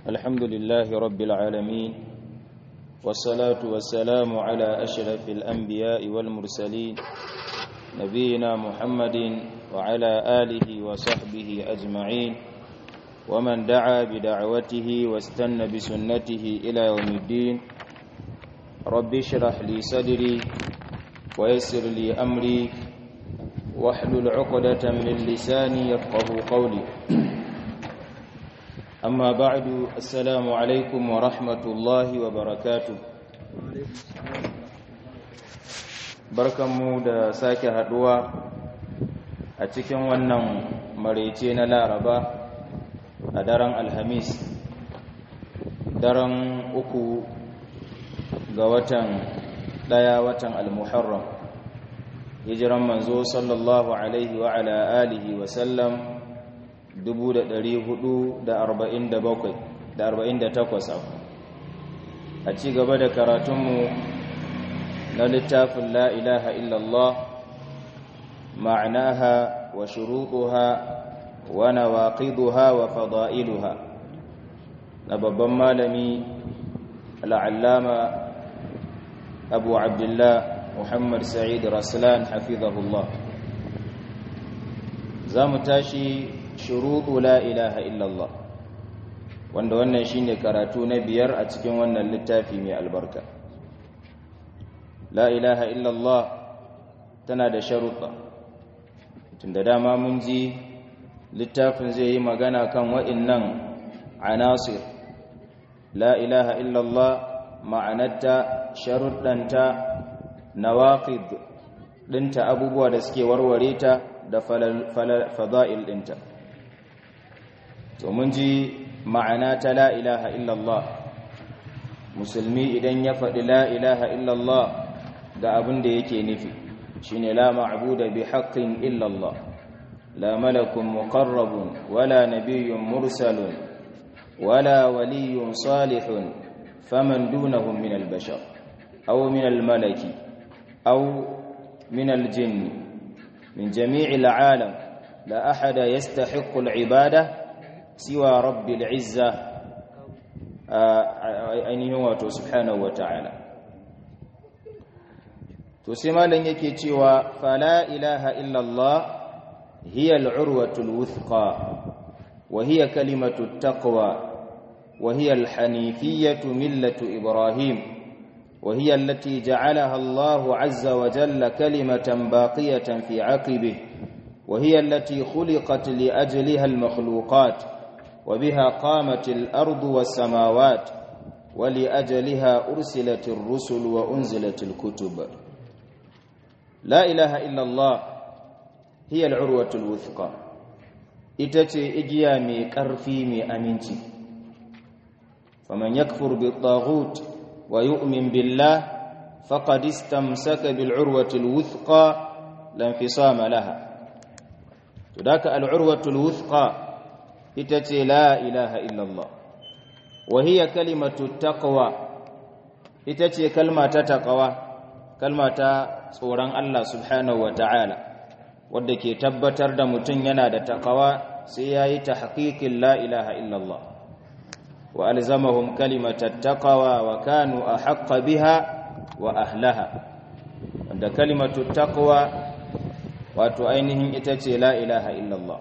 الحمد لله رب العالمين والصلاة والسلام على أشرف الأنبياء والمرسلين نبينا محمد وعلى آله وصحبه أجمعين ومن دعا بدعوته واستنى بسنته إلى يوم الدين رب اشرح لي صدري ويسر لي أمري واحلل عقدة من لساني يفقه قولي أما بعد السلام عليكم ورحمة الله وبركاته barkanmu da sake haduwa a cikin wannan maraice na laraba a daren alhamis daren uku ga watan daya watan almuharram hijiran manzo sallallahu alaihi wa ala alihi wa sallam 448 a ci gaba da karatunmu na littafin la ilaha illallah ma'anaha wa shuruɗuha wa nawaqiduha wa fada'iluha na babban malami al'allama abu abdullah muhammad sa'id raslan hafizahullah za mu tashi shuruɗu la ilaha illallah wanda wannan shine karatu na biyar a cikin wannan littafi mai albarka la ilaha illallah tana da sharuɗa tunda dama mun ji littafin zai yi magana kan wa'innan anasir la ilaha illallah ma'anarta sharuɗanta nawaqid ɗinta abubuwa da suke warware ta da fada'il ɗinta to mun ji ma'ana ta la ilaha illallah musulmi idan ya faɗi la ilaha illallah ga abin da yake nufi shine la ma'buda bi haqqin illallah la malakun muqarrabun wala nabiyyun mursalun wala waliyyun salihun faman dunahum min al-bashar aw min al-malaki aw min al-jinn min jami'il 'alam la ahada yastahiqqu al-'ibada siwa rabbil izza ainihin wato subhanahu wa ta'ala to sai malam yake cewa fala ilaha illallah hiya al'urwatu alwuthqa wa hiya kalimatu taqwa wa hiya alhanifiyatu millatu ibrahim wa hiya allati ja'alaha Allah 'azza wa jalla kalimatan baqiyatan fi 'aqibihi wa hiya allati khuliqat li ajliha almakhluqat وبها قامت الأرض والسماوات ولأجلها أرسلت الرسل وأنزلت الكتب لا إله إلا الله هي العروة الوثقى إتتي إجيامي كرفي مي أمينتي فمن يكفر بالطاغوت ويؤمن بالله فقد استمسك بالعروة الوثقى لا انفصام لها تذاك العروة الوثقى ita ce la ilaha illallah wahiya kalimatu taqwa ita ce kalma ta taqwa kalma ta tsoron Allah subhanahu ta'ala wadda ke tabbatar da mutum yana da taqwa sai yayi tahqiqin la ilaha illallah wa alzamahum kalimatat taqwa wa kanu ahqqa biha wa ahlaha wanda kalimatu taqwa wato ainihin ita ce la ilaha illallah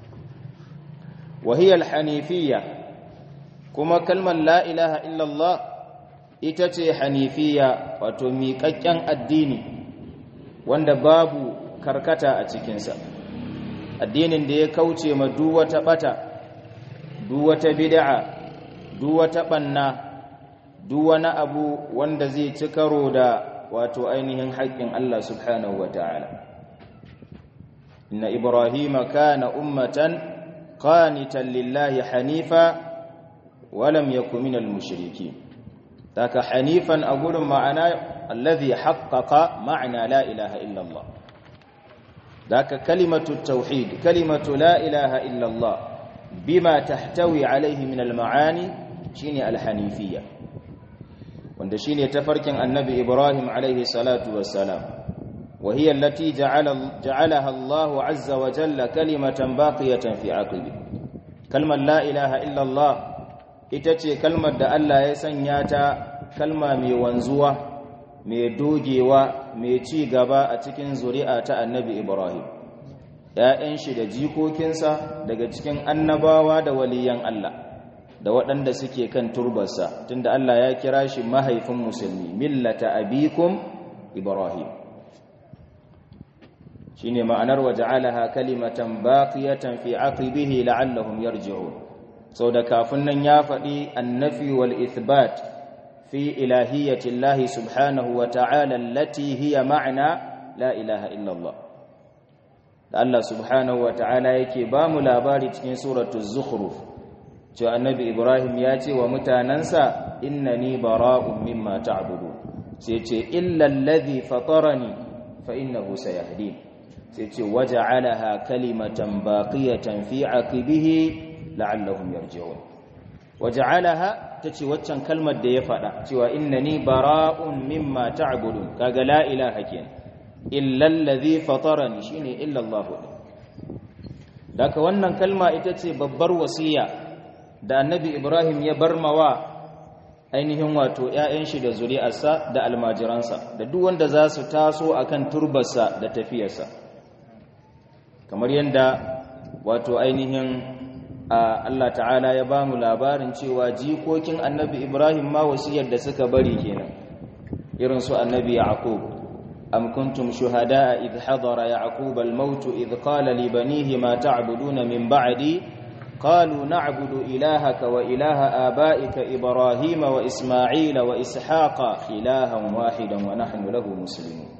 وهي الحنيفية كما كلمة لا إله إلا الله إتتي حنيفية وتميككين الدين وند باب كركتا أتكنسا الدين دي كوتي مدوة بتا دوة بدعة دوة بنا دوة أبو وند زي تكرو دا wato ainihin haƙƙin Allah subhanahu wa ta'ala inna ibrahima kana ummatan قانتا لله حنيفا ولم يكن من المشركين ذاك حنيفا أقول معنى الذي حقق معنى لا إله إلا الله ذاك كلمة التوحيد كلمة لا إله إلا الله بما تحتوي عليه من المعاني شيني الحنيفية وند شيني تفرك النبي إبراهيم عليه الصلاة والسلام وهي التي جعل جعلها الله عز وجل كلمة باقية في عقبه كلمة لا إله إلا الله ita ce kalmar da Allah ya sanya ta kalma mai wanzuwa mai dogewa mai ci gaba a cikin zuri'a ta annabi Ibrahim ‘ya'yan shi da jikokinsa daga cikin annabawa da waliyan Allah da waɗanda suke kan turbarsa tunda Allah ya kira shi mahaifin musulmi millata abikum Ibrahim shine ma'anar waja'alaha kalimatan baqiyatan fi aqibihi la'allahum yarji'un sau da kafin nan ya faɗi annafi wal ithbat fi ilahiyyati Allah subhanahu wa ta'ala allati hiya ma'ana la ilaha illallah da Allah subhanahu wa ta'ala yake ba mu labari cikin suratul zukhruf cewa annabi Ibrahim ya ce wa mutanansa innani bara'un mimma ta'budu sai ce illa alladhi fatarani fa innahu sayahdin sai ce waja'alaha kalimatan baqiyatan fi aqibihi la'allahum yarji'un waja'alaha tace waccan kalmar da ya faɗa cewa innani bara'un mimma ta'budun kaga la ilaha kenan illa allazi fatarani shine illa Allah daga wannan kalma ita ce babbar wasiya da annabi Ibrahim ya barmawa ainihin wato ƴaƴan shi da zuri'arsa da almajiransa da duk wanda za su taso akan turbarsa da tafiyarsa kamar yanda wato ainihin Allah ta'ala ya ba mu labarin cewa jikokin annabi Ibrahim ma wasiyar da suka bari kenan irin su annabi Yaqub am kuntum shuhada'a idh hadara yaqub al-maut idh qala li banihi ma ta'buduna min ba'di qalu na'budu ilahaka wa ilaha aba'ika ibrahim wa isma'ila wa ishaqa ilahan wahidan wa nahnu lahu muslimun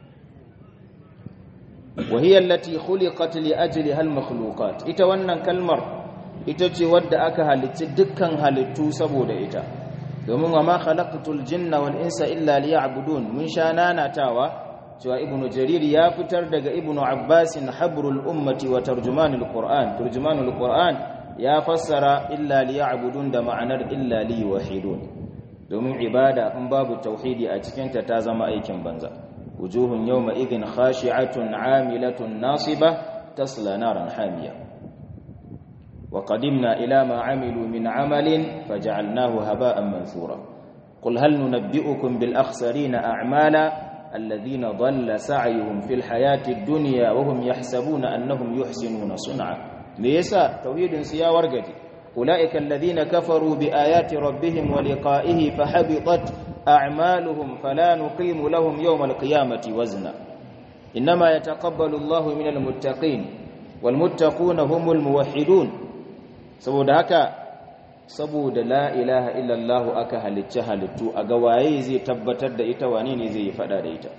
وهي التي خلقت لأجلها المخلوقات ita wannan kalmar ita ce wadda aka halitta dukkan halittu saboda ita domin wa ma khalaqtul jinna wal insa illa liya'budun mun sha nanatawa cewa ibnu jarir ya fitar daga ibnu abbas habrul ummati wa tarjumanul qur'an tarjumanul qur'an ya fassara illa liya'budun da ma'anar illa liwahidun domin ibada in babu tauhidi a cikin ta ta zama aikin banza wujuhun yawma idhin khashi'atun 'amilatun nasibah tasla naran hamiyah وقدمنا إلى ما عملوا من عمل فجعلناه هباء منثورا قل هل ننبئكم بالأخسرين أعمالا الذين ضل سعيهم في الحياة الدنيا وهم يحسبون أنهم يحسنون صنعا ليس توحيد سيا ورقتي أولئك الذين كفروا بآيات ربهم ولقائه فحبطت أعمالهم فلا نقيم لهم يوم القيامة وزنا إنما يتقبل الله من المتقين والمتقون هم الموحدون saboda haka saboda la ilaha illallah aka halicci halittu a ga waye zai tabbatar da ita wane ne zai yi fada da ita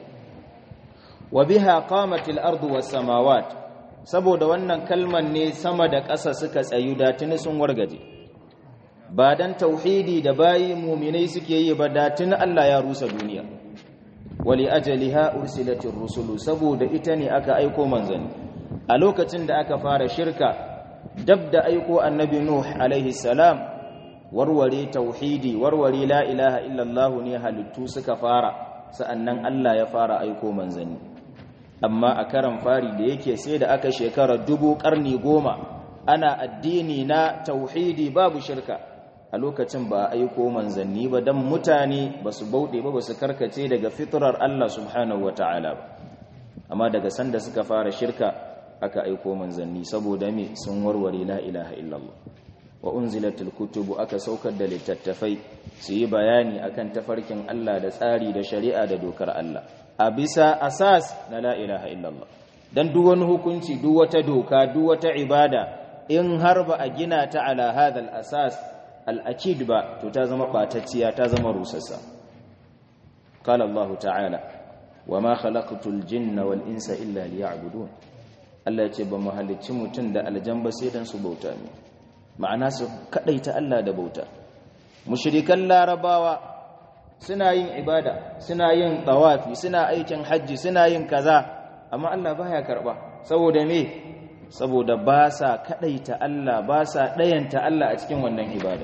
wa biha qamatil ardu was samawat saboda wannan kalman ne sama da ƙasa suka tsayu da tuni sun wargaje ba dan tauhidi da bayi mu'minai suke yi ba da tuni Allah ya rusa duniya wali ajaliha ursilatir rusulu saboda ita ne aka aiko manzanni a lokacin da aka fara shirka dab da aiko annabi nuh alaihi salam warware tauhidi warware la ilaha illallah ne halittu suka fara sa'annan Allah ya fara aiko manzanni amma a karan fari da yake sai da aka shekara dubu karni goma ana addini na tauhidi babu shirka a lokacin ba a aiko manzanni ba dan mutane ba su bauɗe ba ba su karkace daga fitrar Allah subhanahu wata'ala ba amma daga sanda suka fara shirka aka aiko manzanni saboda me sun warware la ilaha illallah wa unzilatul kutubu aka saukar da littattafai su yi bayani akan tafarkin Allah da tsari da shari'a da dokar Allah a bisa asas na la ilaha illallah dan duk wani hukunci duk wata doka duk wata ibada in har ba a gina ta ala hadal asas al-akid ba to ta zama batacciya ta zama rusassa qala Allah ta'ala wama khalaqtul jinna wal insa illa liya'budun Allah ya ce ba mu halicci mutum da aljan ba sai dan su bauta ne ma'ana su kadaita Allah da bauta mushrikan larabawa suna yin ibada suna yin tawafi suna aikin hajji suna yin kaza amma Allah baya karba saboda me saboda ba sa kadaita Allah ba sa dayanta Allah a cikin wannan ibada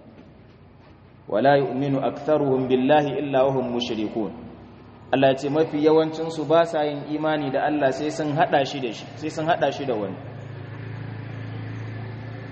wala yu'minu aktharuhum billahi illa wahum mushrikun Allah ya ce mafi yawancinsu ba sa yin imani da Allah sai sun hada shi da shi sai sun hada shi da wani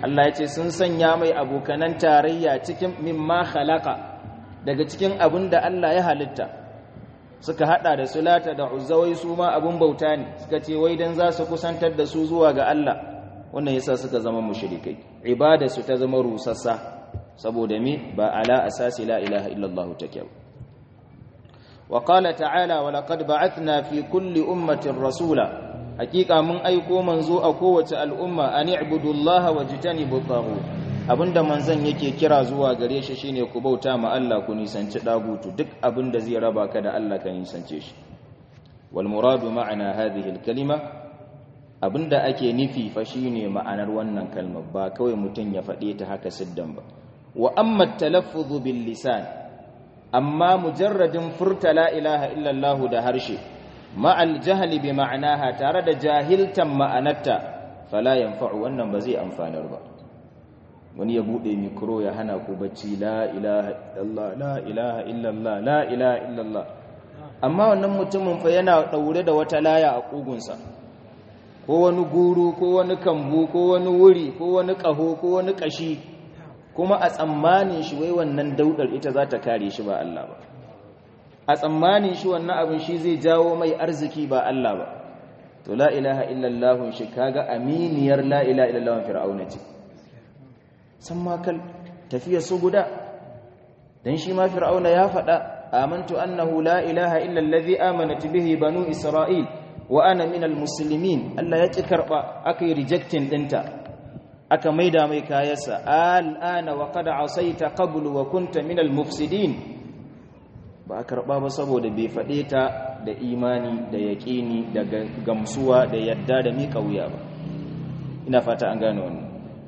Allah ya ce sun sanya mai abokanan tarayya cikin mimma khalaqa daga cikin abin da Allah ya halitta suka hada da sulata da uzzawai su ma abun bauta ne suka ce wai dan za su kusantar da su zuwa ga Allah wannan yasa suka zama mushrikai ibada su ta zama rusassa saboda me ba ala asasi la ilaha illallah take wa qala ta'ala wa laqad ba'athna fi kulli ummatin rasula hakika mun aiko manzo a kowace al'umma an i'budullaha wajtanibu taghut abinda manzon yake kira zuwa gare shi shine ku bauta ma Allah ku nisanci dagutu duk abinda zai raba ka da Allah ka nisance shi wal muradu ma'ana hadhihi al kalima abinda ake nufi fa shine ma'anar wannan kalmar ba kawai mutun ya fade ta haka siddan ba wa amma talaffuzu bil lisan amma mujarradin furta la ilaha illa Allah da harshe ma'al jahli bi ma'anaha tare da jahiltan ma'anarta fala yanfa'u wannan ba zai amfanar ba wani ya bude mikro ya hana ku bacci la ilaha illallah la ilaha illallah la ilaha illallah amma wannan mutumin fa yana daure da wata laya a kugunsa ko wani guru ko wani kambu ko wani wuri ko wani kaho ko wani kashi kuma a tsammanin shi wai wannan daudar ita za ta kare shi ba Allah ba a tsammanin shi wannan abin shi zai jawo mai arziki ba Allah ba to la ilaha illallah shi kaga aminiyar la ilaha illallah fir'auna ce san makal tafiya su guda dan shi ma fir'auna ya faɗa amantu annahu la ilaha illa allazi amanat bihi banu isra'il wa ana minal muslimin Allah ya ki karba aka yi rejecting dinta aka maida mai kayansa al'ana wa qad asaita qablu wa kunta minal mufsidin ba a karba ba saboda bai faɗe ta da imani da yaƙini da gamsuwa da yadda da miƙa wuya ba ina fata an gane wannan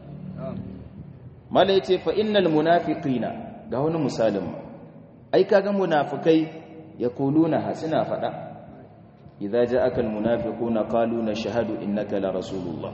mala yace fa innal munafiqina ga wani misalin ai kaga munafikai yaquluna hasina fada idza ja'aka al munafiquna qalu nashhadu innaka la rasulullah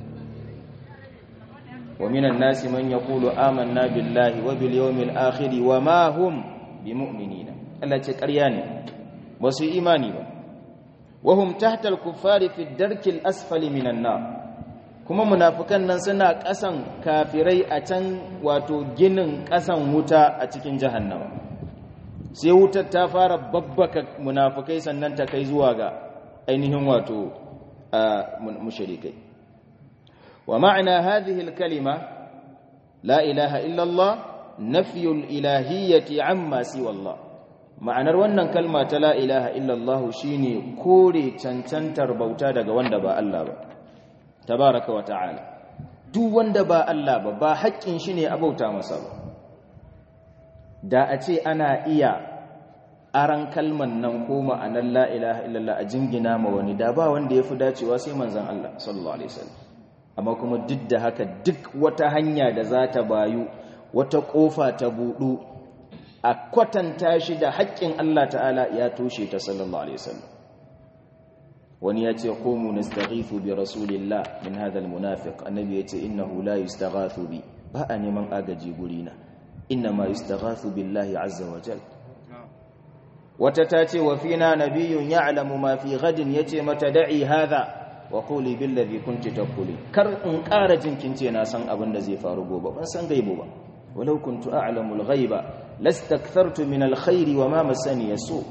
wa minan nasi man yaqulu amanna billahi wa bil yawmil akhir wa ma hum bimu'minina Allah ce ƙarya ne ba su imani ba wa hum tahta al kuffari fi ad-darki al asfali minan nar kuma munafukan nan suna ƙasan kafirai a can wato ginin ƙasan wuta a cikin jahannama sai wutar ta fara babbaka munafukai sannan ta kai zuwa ga ainihin wato mushrikai wa ma'ana hadhihi al-kalima la ilaha illa Allah nafyul ilahiyyati amma siwa Allah ma'anar wannan kalma ta la ilaha illa Allah shine kore cancantar bauta daga wanda ba Allah ba tabaraka wa ta'ala duk wanda ba Allah ba ba haƙƙin shi ne abauta masa ba da a ce ana iya aran kalman nan ko ma'anar la ilaha illallah a jingina ma wani da ba wanda ya fi dacewa sai manzan Allah sallallahu alaihi wasallam amma kuma duk da haka duk wata hanya da za ta bayu wata ƙofa ta buɗu a kwatanta shi da haƙƙin Allah ta'ala ya toshe ta sallallahu alaihi wasallam wani ya ce komu nastaghithu bi rasulillah min hadha almunafiq annabi ya ce innahu la yustaghathu bi ba a neman agaji gurina innama yustaghathu billahi azza wa jal wata ta ce wa fina nabiyyun ya'lamu ma fi ghadin yace mata da'i hadha wa quli billazi kunti taquli kar in ƙara jinkin ce na san abin da zai faru gobe ban san gaibo ba walau kuntu a'lamu al-ghaiba lastakthartu min al-khairi wa ma masani yasu'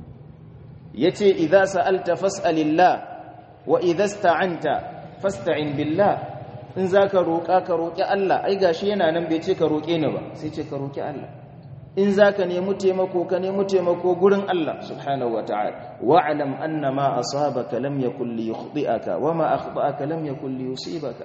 yace idza sa'alta fas'alillah wa idza sta'anta fasta'in billah in zaka roƙa ka roƙi Allah ai gashi yana nan bai ce ka roƙe ni ba sai ce ka roƙi Allah in zaka nemi taimako ka nemi taimako gurin Allah subhanahu wata'ala wa'lam anna ma asabaka lam yakul li yukhti'aka wa ma akhta'aka lam yakul li yusibaka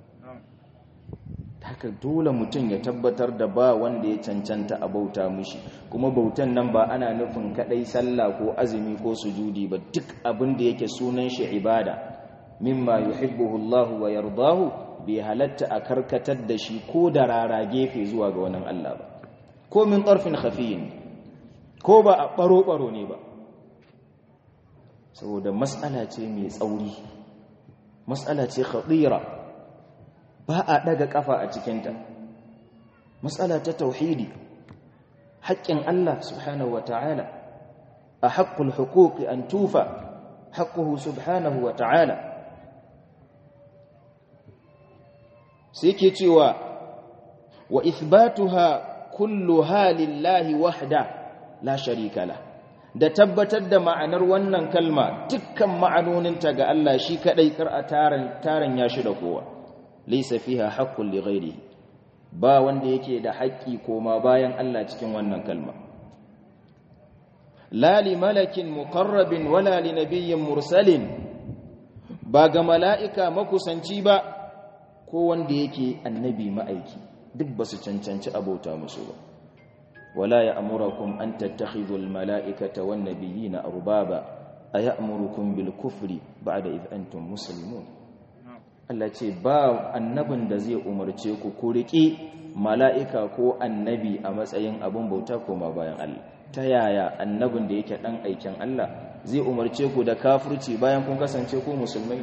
haka dole mutum ya tabbatar da ba wanda ya cancanta a bauta mushi kuma bautan nan ba ana nufin kadai sallah ko azumi ko sujudi ba duk abin da yake sunan shi ibada mimma yuhibbuhu Allah wa yardahu bai halatta a karkatar da shi ko da rara gefe zuwa ga wannan Allah ba ko min tarfin khafiyin ko ba a baro baro ne ba saboda mas'ala ce mai tsauri mas'ala ce khatira ba a daga kafa a cikinta matsala ta tauhidi haƙƙin Allah subhanahu wa ta'ala a haƙƙul hukuki an tufa haƙƙuhu subhanahu wa ta'ala sai ke cewa wa ithbatuha kulluha lillahi wahda la sharika la da tabbatar da ma'anar wannan kalma dukkan ma'anoninta ga Allah shi kadai kar a taran taran ya shi da kowa laysa fiha haqqun li ghairihi ba wanda yake da haƙƙi koma bayan Allah cikin wannan kalma la li malakin muqarrabin wala li nabiyyin mursalin ba ga mala'ika makusanci ba ko wanda yake annabi ma'aiki duk ba su cancanci abota musu ba wala ya amurakum an tattakhidhu almala'ikata wan nabiyina arbaba ayamurukum bil kufri ba'da id antum muslimun Allah ce ba annabin da zai umarce ku ku riƙi mala'ika ko annabi a matsayin abin bauta koma bayan Allah ta yaya annabin da yake dan aikin Allah zai umarce ku da kafirci bayan kun kasance ku musulmai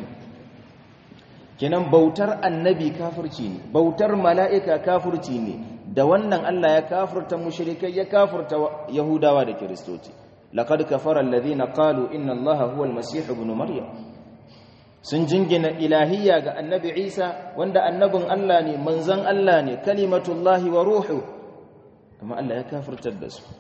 kenan bautar annabi kafirci ne bautar mala'ika kafirci ne da wannan Allah ya kafirta mushrikai ya kafirta yahudawa da kiristoci laqad kafara alladhina qalu inna allaha huwa almasih ibn maryam sun jingina ilahiyya ga annabi Isa wanda annabin Allah ne manzon Allah ne kalimatullahi wa ruhu amma Allah ya kafirtar da su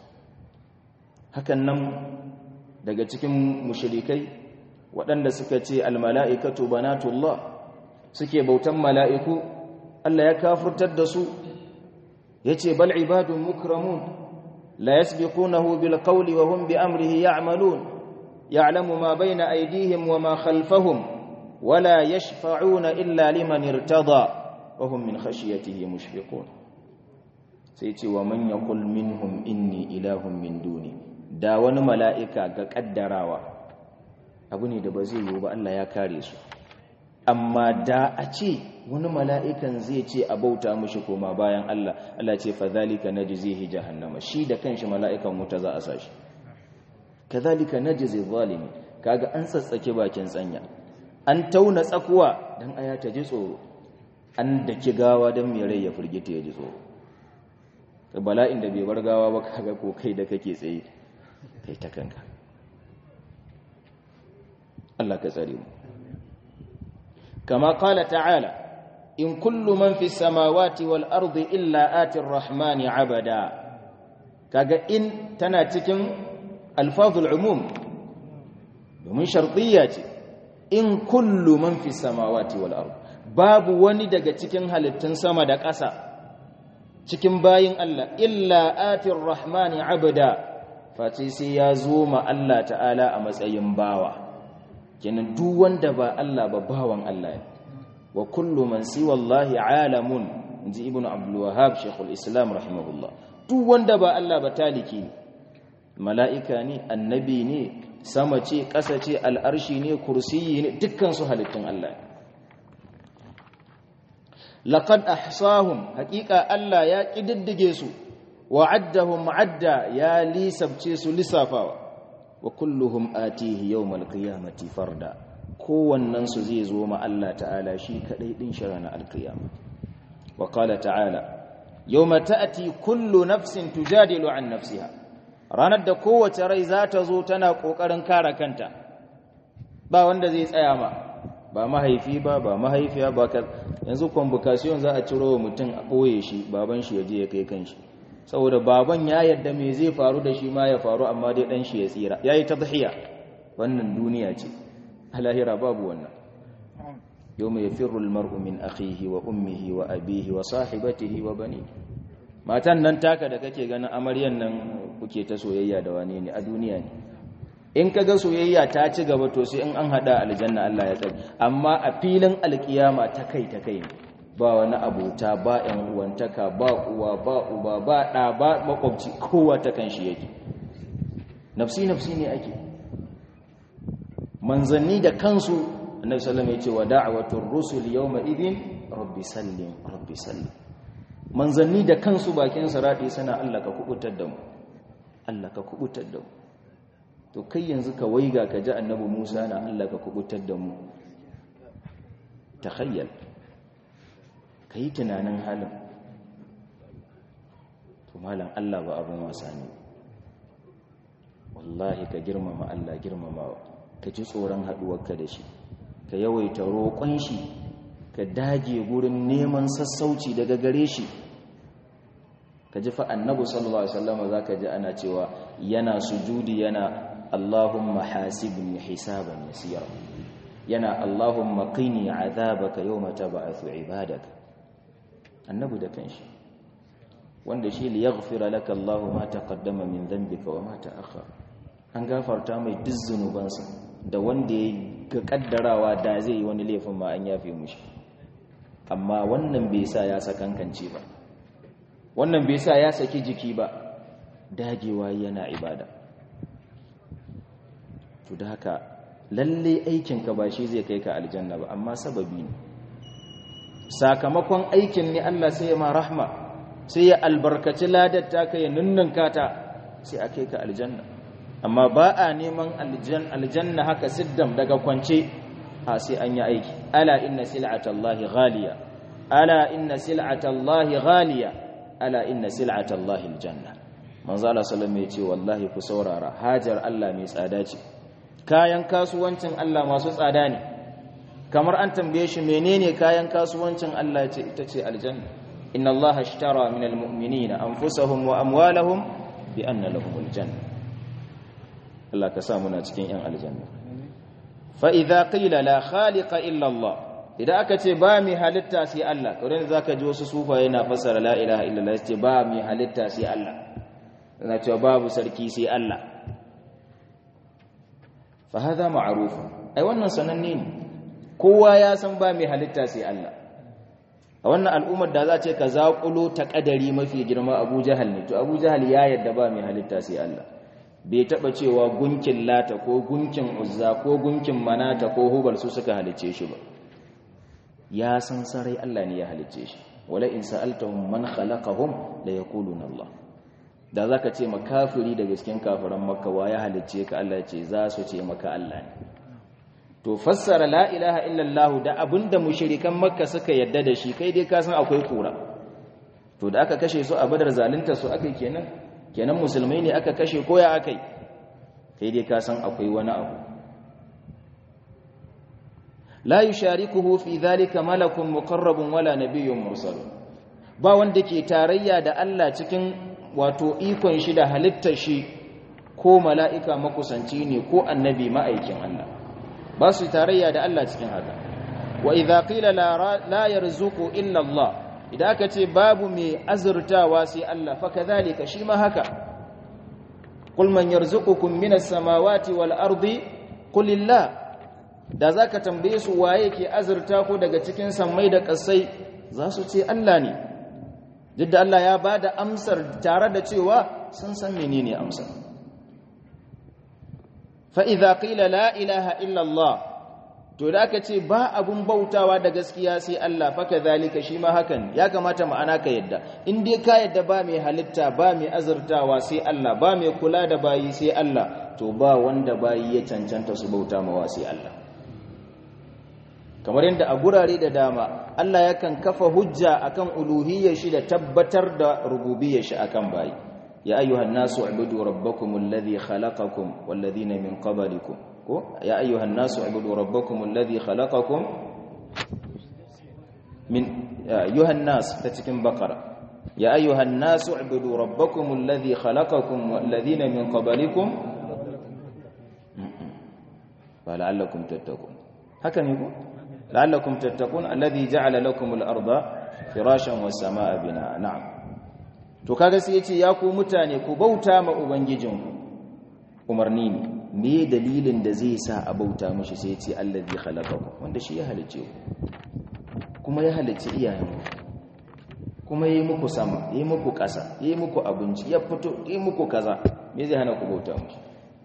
hakan nan daga cikin mushrikai waɗanda suka ce almala'ikatu banatullah suke bautan mala'iku Allah ya kafurtar da su ya ce bal ibadun mukramun la yasbiqunahu bil qawli wa hum bi amrihi ya'malun ya'lamu ma bayna aydihim wa ma khalfahum wala yashfa'una illa liman irtada wa hum min khashyatihi mushfiqun sai ce wa man yaqul minhum inni ilahun min duni da wani mala'ika ga kaddarawa abu ne da ba zai yiwu ba Allah ya kare su amma da a ce wani mala'ikan zai ce a bauta mushi koma bayan Allah Allah ce fa zalika najzihi jahannama shi da kanshi mala'ikan wuta za a sashi kadhalika najzi zalimi kaga an tsatsake bakin tsanya an tauna tsakuwa dan aya ta ji tsoro an daki gawa dan mai rai ya furgita ya ji tsoro bala'in da bai bar gawa ba kaga ko kai da kake tsaye kai ta kanka Allah ka tsare mu kama qala ta'ala in kullu man fi samawati wal ardi illa ati rahmani abada kaga in tana cikin alfazul umum domin shartiyya ce in kullu man fi samawati wal ardi babu wani daga cikin halittun sama da ƙasa cikin bayin Allah illa ati rahmani abada face sai ya zo ma Allah ta'ala a matsayin bawa kenan duk wanda ba Allah ba bawan Allah ne wa kullu man siwa Allah alamun inji ibnu abdul wahhab shaykhul islam rahimahullah duk wanda ba Allah ba taliki ne mala'ika ne annabi ne sama ce ƙasa ce al'arshi ne kursiyi ne dukkan su halittun Allah laqad ahsahum haqiqa Allah ya kididdige su wa addahum adda ya lisabce su lisafawa wa kulluhum atihi yawmal qiyamati farda kowannen su zai zo ma Allah ta'ala shi kadai din shi ranar alqiyama wa qala ta'ala yawma ta'ti kullu nafsin tujadilu an nafsiha ranar da kowace rai za ta zo tana kokarin kare kanta ba wanda zai tsaya ma ba mahaifi ba ba mahaifiya ba ka yanzu convocation za a ciro wa mutum a boye shi baban shi ya je ya kai kanshi saboda baban ya yadda me zai faru da shi ma ya faru amma dai dan shi ya tsira yayi tadhiya wannan duniya ce alahira babu wannan yawma yafirru almar'u min akhihi wa ummihi wa abihi wa sahibatihi wa bani matan nan taka da kake ganin amaryan nan kuke ta soyayya da wane ne a duniya ne in kaga soyayya ta ci gaba to sai in an hada aljanna Allah ya tsare amma a filin alkiyama ta kai ta kai ne ba wani abuta ba ‘yan uwantaka ba uwa ba uba ba ɗa ba makwabci kowa ta kan shi yake nafsi-nafsi ne ake manzanni da kansu annabi sallam ya ce wa da'awatun rusul yawma idin rabbi sallim rabbi sallim manzanni da kansu bakin sarati suna Allah ka kubutar da mu Allah ka kubutar da mu to kai yanzu ka waiga ka ji annabi Musa na Allah ka kubutar da mu takhayyal ka yi tunanin halin to malam Allah ba abin wasa ne wallahi ka girmama Allah girmamawa ka ji tsoron haɗuwarka da shi ka yawaita roƙon shi ka ka dage gurin neman sassauci daga gare shi ka ji fa annabi sallallahu alaihi wasallam zaka ji ana cewa yana sujudi yana Allahumma hasibni hisaban yasira yana Allahumma qini azabaka yawma tab'athu ibadaka annabi da kanshi wanda shi li yaghfira laka Allahu ma taqaddama min dhanbika wa ma ta'akhkhara an gafarta mai duk zunubansa da wanda ya ga kaddarawa da zai yi wani laifin ma an yafe mushi amma wannan bai sa ya sakankance ba wannan bai sa ya saki jiki ba dagewa yana ibada to da haka lalle aikinka ba shi zai kai ka aljanna ba amma sababi ne sakamakon aikin ne Allah sai ya ma rahma sai ya albarkaci ladar ta kai nunnunka ta sai a kai ka aljanna amma ba a neman aljanna haka siddam daga kwance a sai an yi aiki ala inna sil'atallahi ghaliya ala inna sil'atallahi ghaliya ala inna sil'atallahi aljanna manzo Allah sallallahu alaihi ce wallahi ku saurara hajar Allah mai tsada ce kayan kasuwancin Allah masu tsada ne kamar an tambaye shi menene kayan kasuwancin Allah ce ita ce aljanna inna Allah ashtara minal mu'minina anfusahum wa amwalahum bi anna lahumul janna Allah ka sa muna cikin yan aljanna fa idza qila la khaliqa illa Allah idan aka ce ba mi halitta sai Allah kawai zaka ji wasu sufaye na fassara la ilaha illallah ce ba mi halitta sai Allah na cewa babu sarki sai Allah fa hada ma'ruf ai wannan sananne ne kowa ya san ba mi halitta sai Allah a wannan al'ummar da za ce ka zaƙulo ta ƙadari mafi girma Abu Jahal ne to Abu Jahal ya yadda ba mi halitta sai Allah bai taba cewa gunkin lata ko gunkin uzza ko gunkin manata ko hubal su suka halice shi ba ya san sarai Allah ne ya halice shi wala in sa'altahum man khalaqahum la yaquluna Allah da zaka ce makafiri daga cikin kafiran makka wa ya halice ka Allah ya ce za su ce maka Allah ne to fassara la ilaha illallah da abinda mushrikan makka suka yadda da shi kai dai ka san akwai kura to da aka kashe su a badar zalunta su akai kenan kenan musulmai ne aka kashe koya akai kai dai ka san akwai wani abu la yusharikuhu fi dhalika malakun muqarrabun wala nabiyyun mursal ba wanda ke tarayya da Allah cikin wato ikon shi da halittar shi ko mala'ika makusanci ne ko annabi ma'aikin Allah ba su tarayya da Allah cikin haka wa idza qila la yarzuqu illa Allah idan aka ce babu mai azurtawa sai Allah fa kadhalika shi ma haka qul man yarzuqukum minas samawati wal ardi qulillah da zaka tambaye su waye ke azurta ko daga cikin sammai da kasai za su ce Allah ne duk da Allah ya bada amsar tare da cewa sun san menene amsar fa idza qila la ilaha illa Allah to da aka ce ba abun bautawa da gaskiya sai Allah fa kadhalika shi ma hakan ya kamata ma'ana ka yadda in dai ka yadda ba mai halitta ba mai azurtawa sai Allah ba mai kula da bayi sai Allah to ba wanda bayi ya cancanta su bauta mawa sai Allah kamar yadda a gurare da dama Allah yakan kafa hujja akan uluhiyyar shi da tabbatar da rububiyyar shi akan bayi ya ayyuhan nasu ubudu rabbakum alladhi khalaqakum wal ladhina min qablikum ko ya ayyuhan nasu ubudu rabbakum alladhi khalaqakum min ayyuhan nas ta cikin baqara ya ayyuhan nasu ubudu rabbakum alladhi khalaqakum wal ladhina min qablikum fa la'allakum tattaqun haka ne ko la'allakum tattaqun alladhi ja'ala lakum al-ardha firashan was samaa binaa na'am to kaga sai yace ya ku mutane ku bauta ma ubangijinku umarni ne me dalilin da zai sa a bauta mishi sai yace allazi khalaqakum wanda shi ya halice ku kuma ya halice iyayenku kuma yayi muku sama yayi muku ƙasa yayi muku abinci ya fito yayi muku kaza me zai hana ku bauta mishi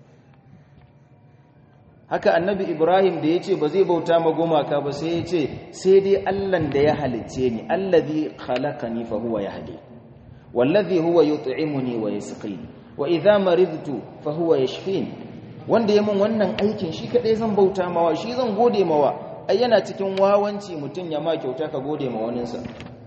haka annabi ibrahim da ya ce ba zai bauta ma gumaka ba sai ya ce sai dai allan da ya halice ni allazi khalaqani fa huwa yahdi wallazi huwa yut'imuni wa yasqini wa idha maridtu fa huwa yashfini wanda ya mun wannan aikin shi kadai zan bauta mawa shi zan gode mawa ai yana cikin wawanci mutun ya ma kyauta ka gode ma waninsa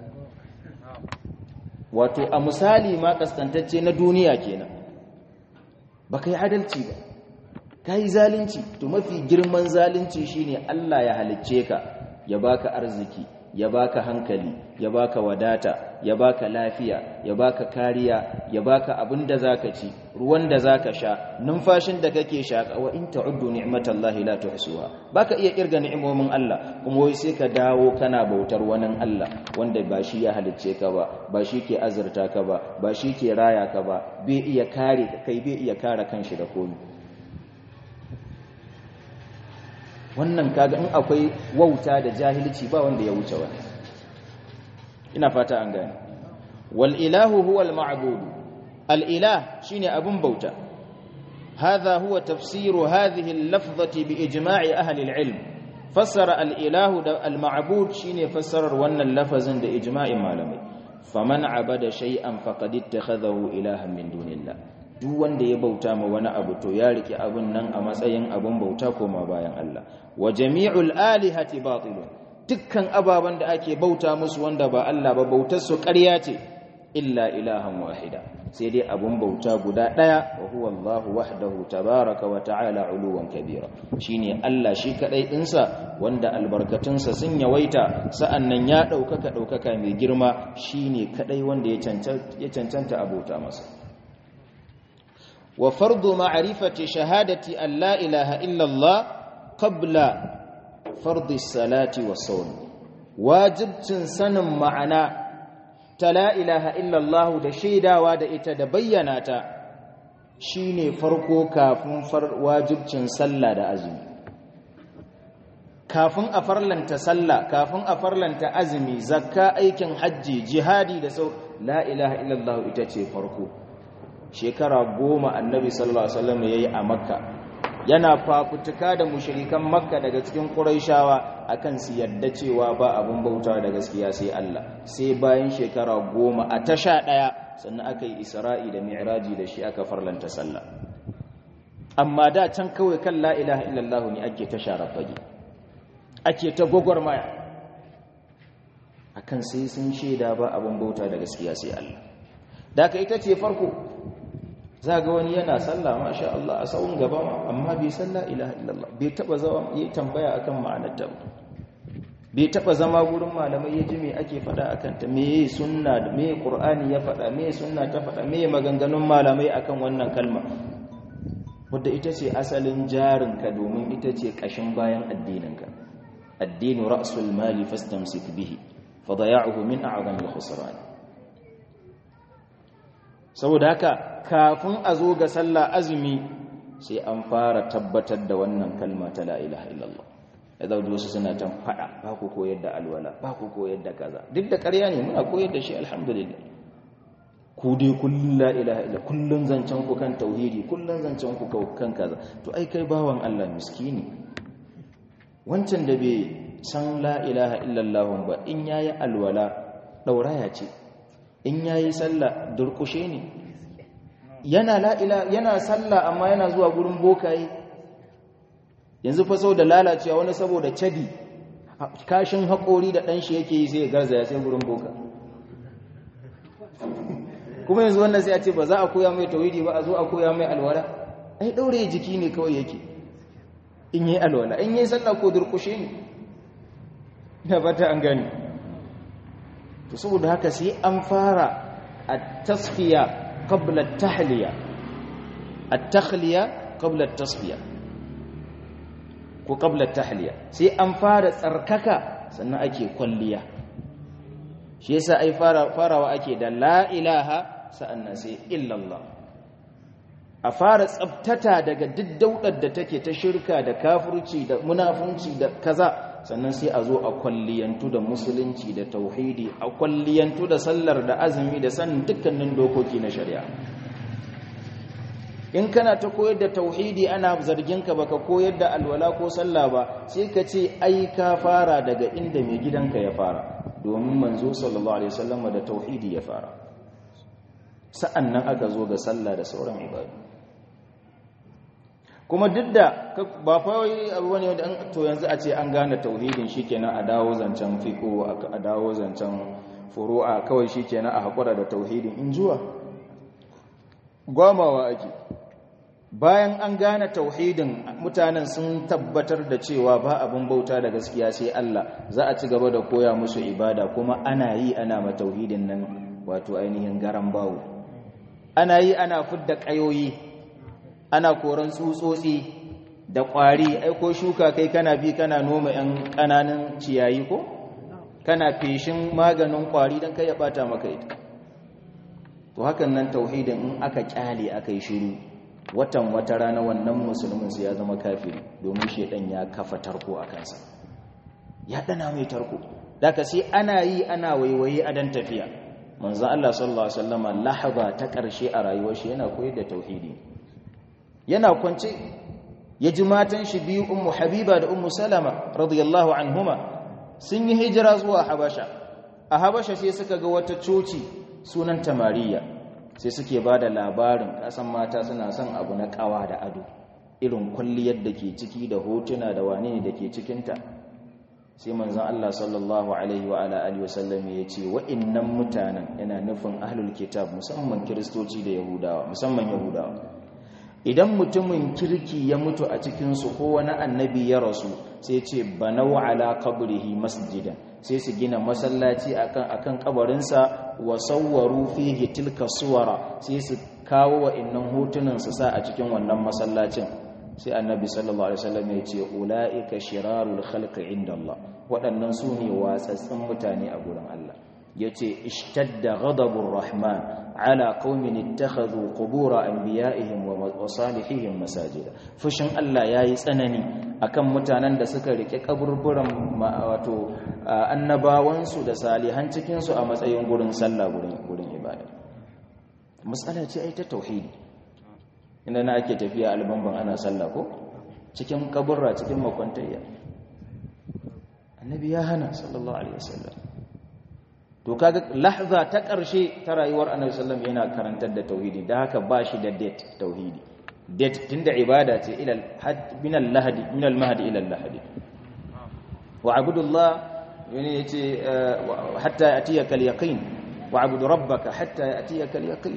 wato a misali ma kaskantacce na duniya kenan baka yi adalci ba ka yi zalunci to mafi girman zalunci shine Allah ya halicce ka ya baka arziki ya baka hankali ya baka wadata ya baka lafiya ya baka kariya ya baka abin da zaka ci ruwan da zaka sha numfashin da kake shaka wa in ta'uddu ni'matallahi la tuhsuha baka iya kirga ni'imomin Allah kuma wai sai ka dawo kana bautar wani Allah wanda ba shi ya halicce ka ba ba shi ke azurta ka ba ba shi ke raya ka ba bai iya kare ka kai bai iya kare kanshi da komai wannan kaga in akwai wauta da jahilci ba wanda ya wuce wani ina fata an gane wal ilahu huwa al ma'bud al ilah shine abun bauta hadha huwa tafsiru hadhihi al lafzati bi ijma'i ahli al ilm fassara al ilahu da al ma'bud shine fassarar wannan lafazin da ijma'in malamai faman abada shay'an faqad ittakhadhahu ilahan min dunillah duk wanda ya bauta ma wani abu to ya rike abun nan a matsayin abun bauta koma bayan Allah wa jami'ul alihati batilun dukkan ababan da ake bauta musu wanda ba Allah ba bautar su ƙarya ce illa ilahan wahida sai dai abun bauta guda daya wa huwa Allah wahdahu tabaraka wa ta'ala uluwan kabira shine Allah shi kadai dinsa wanda albarkatunsa sun yawaita sa'annan ya daukaka daukaka mai girma shine kadai wanda ya cancanta ya cancanta abota masa وفرض معرفة شهادة أن لا إله إلا الله قبل فرض الصلاة والصوم واجب سن معنا تلا إله إلا الله da shaidawa da ita da bayyana ta shine farko kafin wajibcin sallah da azumi kafin a farlanta sallah kafin a farlanta azumi zakka aikin hajji jihadi da sau la ilaha illallah ita ce farko shekara goma annabi sallallahu alaihi wasallam yayi a makka yana fafutuka da mushrikan makka daga cikin quraishawa akan su yadda cewa ba abun bauta da gaskiya sai Allah sai bayan shekara goma a tasha daya sannan aka yi isra'i da mi'raji da shi aka farlanta sallah amma da can kawai kan la ilaha illallah ne ake ta sharafage ake ta gwagwarmaya akan sai sun shaida ba abun bauta da gaskiya sai Allah da aka ita ce farko za ga wani yana sallah masha Allah a sawun gaba amma bai sallah ilaha illallah bai taba zama yi tambaya akan ma'anar ta bai taba zama gurin malamai ya ji me ake faɗa akan ta me sunna da me qur'ani ya faɗa me sunna ta faɗa me maganganun malamai akan wannan kalma wadda ita ce asalin jarinka domin ita ce ƙashin bayan addininka addinu ra'sul mali fastamsik bihi fadaya'uhu min a'zamil khusran saboda haka kafin a zo ga sallah azumi sai an fara tabbatar da wannan kalma ta la ilaha illallah ya zaudu wasu suna can fada ba ku koyar da alwala ba ku koyar da kaza duk da ƙarya ne muna koyar da shi alhamdulillah ku dai kullun la ilaha illa kullun zancen ku kan tauhidi kullun zancen ku kan kaza to ai kai bawan Allah miskini wancan da bai san la ilaha illallah ba in yayi alwala dauraya ce in yayi sallah durkushe ne yana la ila yana sallah amma yana zuwa gurin bokaye yanzu fa sau da lalacewa wani saboda cadi kashin haƙori da ɗanshi yake yi sai ya garzaya sai gurin boka kuma yanzu wannan sai a ce ba za a koya mai tawhidi ba a zo a koya mai alwala ai daure jiki ne kawai yake in yi alwala in yi sallah ko durkushe ne na fata an gani to saboda haka sai an fara at-tasfiya qabla at-tahliya at-takhliya qabla at-tasfiya ko qabla at-tahliya sai an fara tsarkaka sannan ake kwalliya shi yasa ai fara farawa ake da la ilaha sa'annan sai illallah a fara tsabtata daga duk daudar da take ta shirka da kafirci da munafunci da kaza sannan sai a zo a kwalliyantu da musulunci da tauhidi a kwalliyantu da sallar da azumi da sanin dukkanin dokoki na shari'a in kana ta koyar da tauhidi ana zargin ka baka koyar da alwala ko sallah ba sai ka ce ai ka fara daga inda mai gidanka ya fara domin manzo sallallahu alaihi wasallam da tauhidi ya fara sa'annan aka zo ga sallah da sauran ibadu kuma duk da ba fawai abu wani wanda to yanzu a ce an gane tauhidin shikenan a dawo zancen fiqo a dawo zancen furu'a kawai shikenan a hakura da tauhidin in zuwa gwamawa ake bayan an gane tauhidin mutanen sun tabbatar da cewa ba abin bauta da gaskiya sai Allah za a ci gaba da koya musu ibada kuma ana yi ana ma tauhidin nan wato ainihin garan bawo ana yi ana fidda kayoyi ana koran tsutsotsi da ƙwari aiko shuka kai kana bi kana noma 'yan ƙananan ciyayi ko kana feshin maganin ƙwari don kai ya ɓata maka ita to hakan nan tauhidin in aka ƙyale aka yi shiru watan wata rana wannan musulmin su ya zama kafiri domin shaidan ya kafa tarko a kansa ya ɗana mai tarko daga sai ana yi ana waiwaye a dan tafiya manzo Allah sallallahu alaihi wasallama lahaba ta ƙarshe a rayuwar shi yana koyar da tauhidi yana kwance ya ji matan shi biyu ummu habiba da ummu salama radiyallahu anhuma sun yi hijira zuwa habasha a habasha sai suka ga wata coci sunan tamariya sai suke ba da labarin kasan mata suna son abu na kawa da ado irin kwalliyar da ke ciki da hotuna da wane ne da ke cikinta sai manzon Allah sallallahu alaihi wa ala alihi wasallam ya ce wa'annan mutanen yana nufin ahlul kitab musamman kiristoci da yahudawa musamman yahudawa idan mutumin kirki ya mutu a cikinsu ko wani annabi ya rasu sai ce banau ala qabrihi masjidan sai su gina masallaci akan akan kabarinsa wa sawwaru fihi tilka suwara sai su kawo wa'annan hotunan su sa a cikin wannan masallacin sai annabi sallallahu alaihi wasallam ya ce ulaika shirarul khalqi inda Allah waɗannan su ne watsatsin mutane a gurin Allah yace ishtadda ghadabur rahman ala qaumin ittakhadhu qubur anbiya'ihim wa salihihim masajida fushin Allah yayi tsanani akan mutanen da suka rike kaburburan wato annabawansu da salihan cikin su a matsayin gurin sallah gurin gurin ibada matsala ce ai ta tauhidi inda na ake tafiya albamban ana sallah ko cikin kaburra cikin makwantayya annabi ya hana sallallahu alaihi wasallam to kaga lahza ta ƙarshe ta rayuwar annabi sallallahu alaihi yana karantar da tauhidi da haka ba shi da date tauhidi date tunda ibada ce ila min al-lahdi min al-mahdi ila al-lahdi wa abudullah yani yace hatta yatiyaka al-yaqin wa abud rabbaka hatta yatiyaka al-yaqin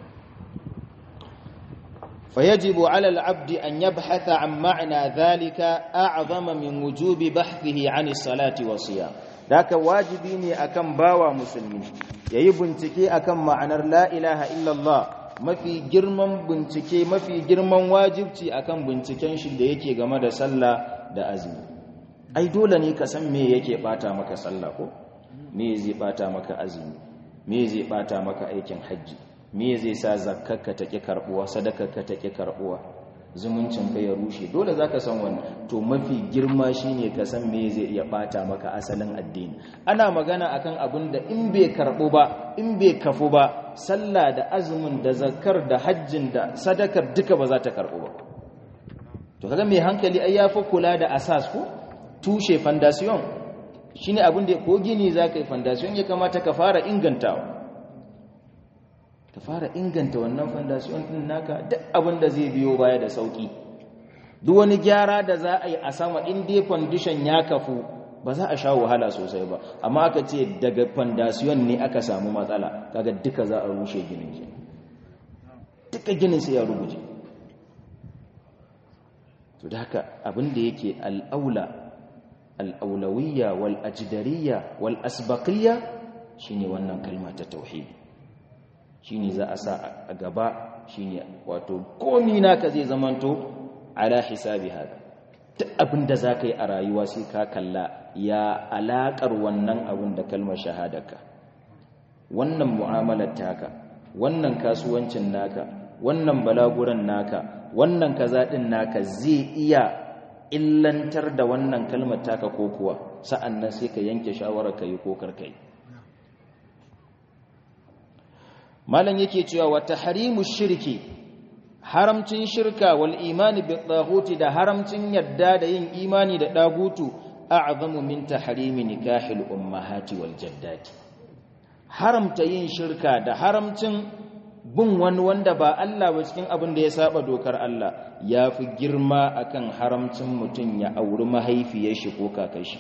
فيجب على العبد أن يبحث عن معنى ذلك أعظم من وجوب بحثه عن الصلاة والصيام ذاك واجبيني أكم باوى مسلمين يبنتكي أكم معنى لا إله إلا الله mafi girman bincike mafi girman wajibci akan binciken shi da yake game da sallah da azumi ai dole ne ka san me yake bata maka sallah ko me zai bata maka azumi me zai bata maka aikin hajji me zai sa zakkarka ta ƙi karɓuwa sadakarka ta ƙi karɓuwa zumuncin ka ya rushe dole za ka san wannan to mafi girma shine ka san me zai iya ɓata maka asalin addini ana magana akan abin da in bai karɓu ba in bai kafu ba sallah da azumin da zakkar da hajjin da sadakar duka ba za ta karɓu ba to kaga mai hankali ai yafi kula da asas ko tushe foundation shine abin da ko gini za ka yi foundation ya kamata ka fara ingantawa ka fara inganta wannan fondasiyon din naka duk abin da zai biyo baya da sauki duk wani gyara da za a yi a sama in dai foundation ya kafu ba za a sha wahala sosai ba amma aka ce daga fondasiyon ne aka samu matsala kaga duka za a rushe ginin shi duka ginin sai ya ruguje to da haka abin da yake al'aula al'aulawiyya wal ajdariya wal asbaqiyya shine wannan kalma ta tauhidi shine za a sa a gaba shine wato komi naka zai zamanto ala hisabi haka duk abin da za ka yi a rayuwa sai ka kalla ya alaƙar wannan abin da kalmar shahadarka wannan mu'amalar taka wannan kasuwancin naka wannan balaguran naka wannan kaza din naka zai iya illantar da wannan kalmar taka ko kuwa sa'annan sai ka yanke shawarar ka yi ko karka yi malam yake cewa wa tahrimu shirki haramcin shirka wal imani bi taghuti da haramcin yadda da yin imani da dagutu a'zamu min tahrimi nikahil ummahati wal jaddati haramta yin shirka da haramcin bin wani wanda ba Allah ba cikin abin da ya saba dokar Allah yafi girma akan haramcin mutun ya auri mahaifiyar shi ko kakashi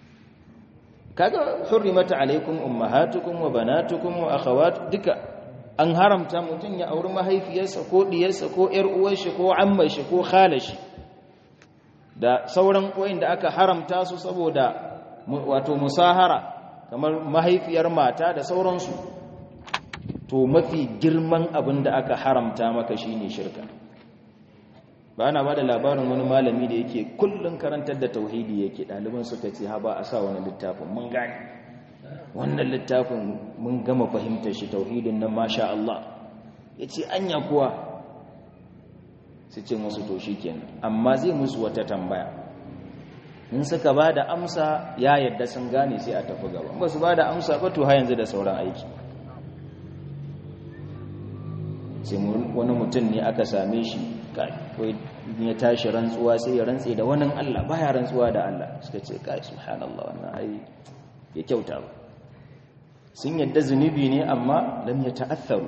kaga hurrimat alaikum ummahatukum wa banatukum wa akhawat duka an haramta mutum ya auri mahaifiyarsa ko diyarsa ko ƴar uwarshi ko ammar shi ko khalashi da sauran da aka haramta su saboda wato musahara kamar mahaifiyar mata da sauransu to mafi girman abin da aka haramta maka shine shirka ba na ba da labarin wani malami da yake kullum karantar da tauhidi yake ɗaliban suka ce ha ba a sa wani littafin mun gane wannan littafin mun gama fahimtar shi tauhidin nan masha Allah ya ce anya kuwa su ce musu to shi kenan amma zai musu wata tambaya in suka ba da amsa ya yadda sun gane sai a tafi gaba ba su ba da amsa ba to ha yanzu da sauran aiki sai wani mutum ne aka same shi kai ya tashi rantsuwa sai ya rantse da wani Allah baya rantsuwa da Allah suka ce kai subhanallah wannan ai ya kyauta ba sun yadda zunubi ne amma lam ya ta'atharu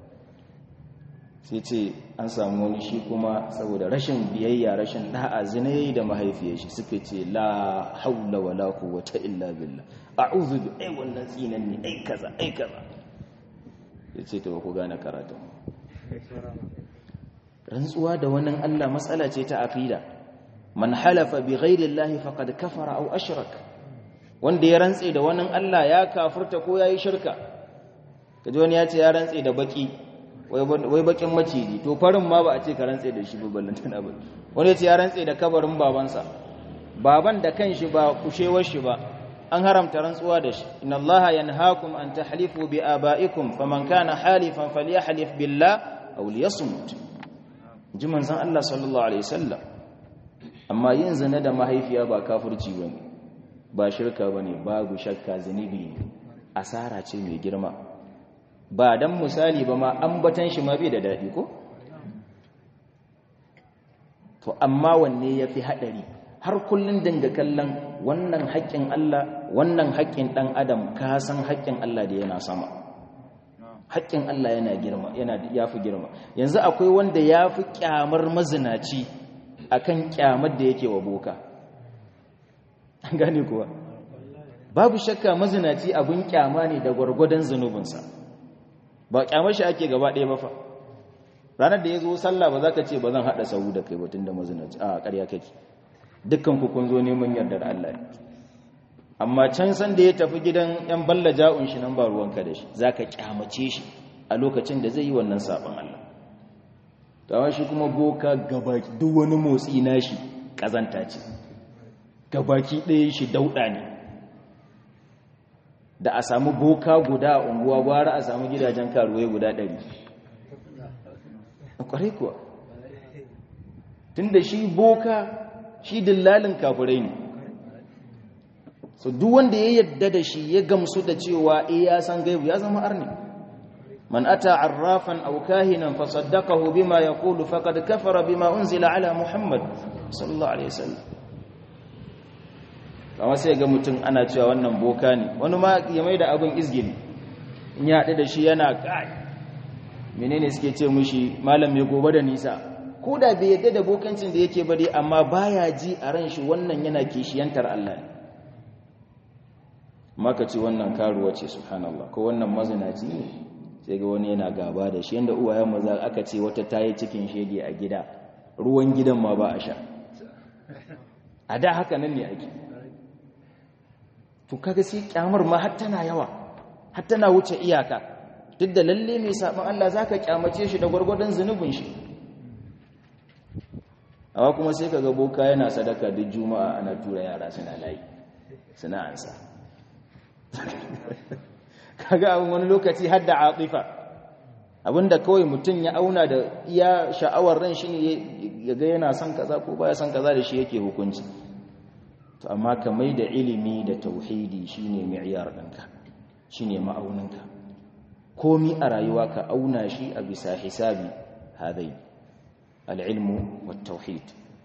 sai ce an samu wani shi kuma saboda rashin biyayya rashin da'a zina yayi da mahaifiyar shi suka ce la haula wala quwwata illa billah a'udhu bi ai wannan tsinan ne ai kaza ai kaza yace to ku gane karatu rantsuwa da wannan Allah matsala ce ta aqida man halafa bi ghairi Allah faqad kafara aw ashrak wanda ya rantse da wannan Allah ya kafirta ko yayi shirka kaje wani ya ce ya rantse da baki wai bakin maciji to farin ma ba a ce ka rantse da shi ba ballantana ba wani ya ce ya rantse da kabarin babansa baban da kanshi ba kushewar shi ba an haramta rantsuwa da shi inna allaha yanhaakum an tahlifu bi abaikum faman kana halifan falyahlif billah aw liyasmut ji manzon Allah sallallahu alaihi wasallam amma yin zina da mahaifiya ba kafirci bane ba shirka bane babu shakka zunubi asara ce mai girma ba dan misali ba ma ambatan shi ma bai da dadi ko to amma wanne yafi hadari har kullun dinga kallon wannan haƙƙin Allah wannan haƙƙin ɗan adam ka san haƙƙin Allah da yana sama haƙƙin Allah yana girma yana yafi girma yanzu akwai wanda yafi kyamar mazinaci akan kyamar da yake wa boka an gane kuwa babu shakka mazinaci abun kyama ne da gwargwadon zunubinsa ba kyamar shi ake gaba ɗaya ba fa ranar da ya zo sallah ba za ka ce ba zan haɗa sahu da kai batun da mazinaci a ƙarya kake dukkan ku kun zo neman yardar Allah amma can san da ya tafi gidan yan balla ja'un shi nan ba ruwanka da shi zaka kyamace shi a lokacin da zai yi wannan sabon Allah to shi kuma boka gabaki duk wani motsi nashi kazanta ce gabaki ɗaya shi dauɗa ne da a samu boka guda a unguwa gwara a samu gidajen karuwai guda ɗari kwarai kuwa tunda shi boka shi dillalin kafirai ne so duk wanda ya yadda da shi ya gamsu da cewa eh ya san gaibu ya zama arni man ata arrafan aw kahinan fa saddaqahu bima yaqulu faqad kafara bima unzila ala muhammad sallallahu alaihi wasallam kama sai ga mutum ana cewa wannan boka ne wani ma ya maida abin izgili in ya haɗu da shi yana kai menene suke ce mushi malam mai gobe da nisa ko da bai yadda da bokancin da yake bari amma baya ji a ran shi wannan yana kishiyantar Allah ne maka ce wannan karuwa ce subhanallah ko wannan mazinaci ne sai ga wani yana gaba da shi yanda uwayen maza aka ce wata tayi cikin shege a gida ruwan gidan ma ba a sha a da haka nan ne ake to kaga sai kyamar ma har tana yawa har tana wuce iyaka duk da lalle mai sabon Allah zaka kyamace shi da gwargwadon zunubin shi amma kuma sai kaga boka yana sadaka duk juma'a ana tura yara suna layi suna ansa kaga abin wani lokaci har da atifa abinda kawai mutum ya auna da iya sha'awar ran shi ne ya ga yana son kaza ko baya son kaza da shi yake hukunci to amma ka mai da ilimi da tauhidi shine mi'yar ɗinka shine ma'auninka komi a rayuwa ka auna shi a bisa hisabi hadai al'ilmu wa tauhid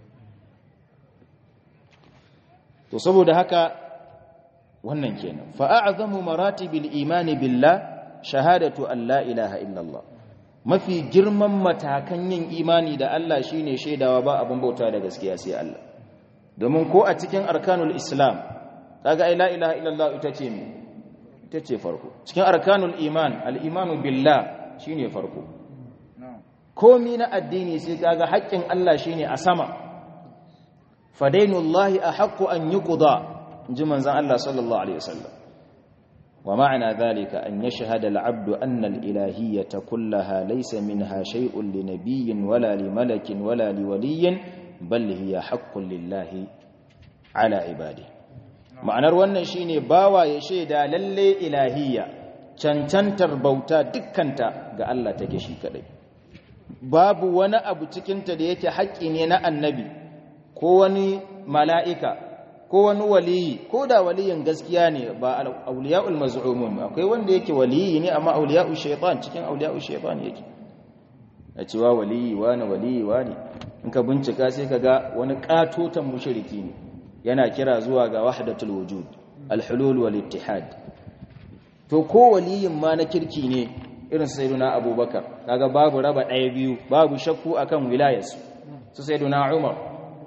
to saboda haka wannan kenan fa'a'azamu maratibil imani billah shahadatu an la ilaha illallah mafi girman matakan yin imani da Allah shine shaidawa ba abin bauta da gaskiya sai Allah domin ko a cikin arkanul islam kaga ai la ilaha illallah ita ce me ita ce farko cikin arkanul iman al-imanu billah shine farko komi na addini sai kaga haƙƙin Allah shine a sama fadainullahi ahaqqu an yuqda inji manzon Allah sallallahu alaihi wasallam wa ma'ana dhalika an yashhada al-'abdu anna al-ilahiyyata kullaha laysa minha shay'un li nabiyyin wala li malakin wala li waliyyin bal hiya haqqun lillahi ala ibadihi ma'anar wannan shine bawa ya shaida lalle ilahiyya cancantar bauta dukkanta ga Allah take shi kadai babu wani abu cikinta da yake haƙƙi ne na annabi ko wani mala'ika ko wani waliyi ko da waliyin gaskiya ne ba auliya'ul maz'umun akwai wanda yake waliyi ne amma auliya'ul shaytan cikin auliya'ul shaytan yake a cewa waliyi wani waliyi wani in ka bincika sai ka ga wani katotan mushriki ne yana kira zuwa ga wahdatul wujud al-hulul wal ittihad to ko waliyin ma na kirki ne irin sayyiduna abubakar kaga babu raba ɗaya biyu babu shakku akan wilayarsu su sayyiduna umar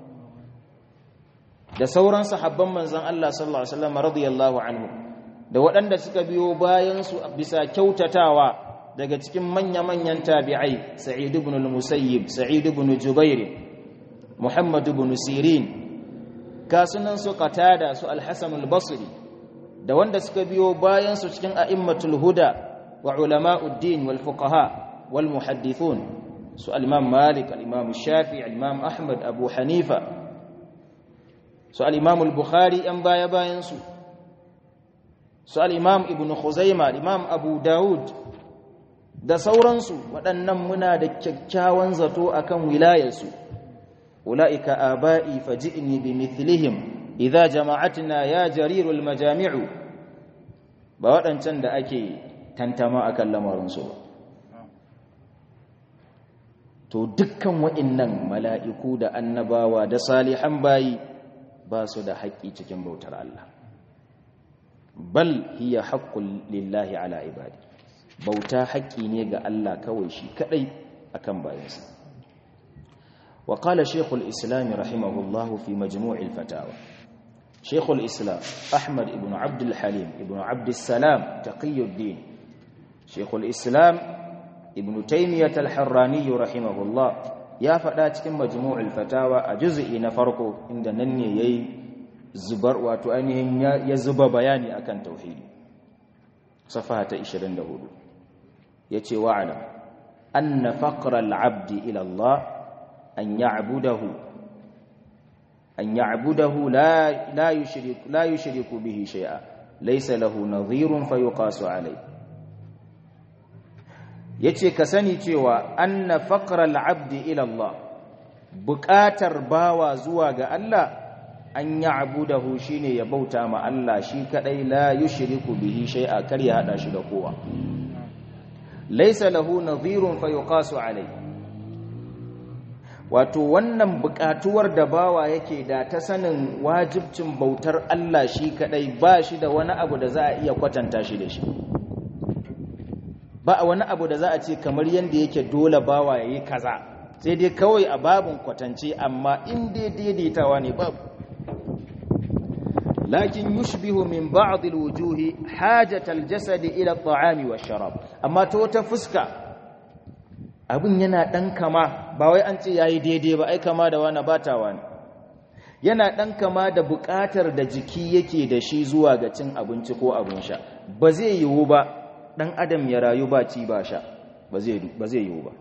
da sauran sahabban manzon Allah sallallahu alaihi wasallam radiyallahu anhu da waɗanda suka biyo bayan su bisa kyautatawa daga cikin manya-manyan tabi'ai sa'id ibn al-musayyib sa'id ibn jubair muhammad ibn sirin kasunan su qatada su al-hasan al-basri da wanda suka biyo bayan su cikin a'immatul huda wa ulama'uddin wal fuqaha wal muhaddithun su al-imam malik al-imam shafi al-imam ahmad abu hanifa su al-imam al-bukhari an baya bayan su su al-imam ibn khuzaima al-imam abu daud da sauransu waɗannan muna da kyakkyawan zato akan wilayarsu ulaika aba'i faji'ni bimithlihim idza jama'atna ya jarirul majami'u ba waɗancan da ake tantama akan lamarinsu ba to dukkan waɗannan mala'iku da annabawa da salihan bayi ba su da haƙƙi cikin bautar Allah bal hiya haqqul lillahi ala ibadi bauta haƙƙi ne ga Allah kawai shi kadai akan bayansa wa qala shaykhul islam rahimahullahu fi majmu'il fatawa shaykhul islam ahmad ibn abd al-halim ibn abd salam taqiyuddin shaykhul islam ibn taymiyah al-harrani rahimahullah ya faɗa cikin majmu'ul fatawa a juz'i na farko inda nan ne yayi zubar wato ainihin ya zuba bayani akan tauhidi safaha ta 24 yace wa'alam anna faqra al-'abdi ila Allah an ya'budahu an ya'budahu la la yushrik la yushriku bihi shay'a laysa lahu nadhirun fayuqasu alayhi yace ka sani cewa anna faqra al-'abdi ila Allah buƙatar bawa zuwa ga Allah an ya'budahu shine ya bauta ma Allah shi kadai la yushriku bihi shay'a kar ya hada shi da kowa laysa lahu nadhirun fayuqasu alayhi wato wannan buƙatuwar da bawa yake da ta sanin wajibcin bautar Allah shi kadai ba shi da wani abu da za a iya kwatanta shi da shi ba wani abu da za a ce kamar yadda yake dole bawa ya yi kaza sai dai kawai a babin kwatance amma in dai daidaitawa ne babu lakin yushbihu min ba'd alwujuhi hajat aljasad ila at'ami washarab amma ta wata fuska abin yana dan kama ba wai an ce yayi daidai ba ai kama da wani batawa ne yana dan kama da buƙatar da jiki yake da shi zuwa ga cin abinci ko abin sha ba zai yiwu ba dan adam ya rayu ba ci ba sha ba zai yiwu ba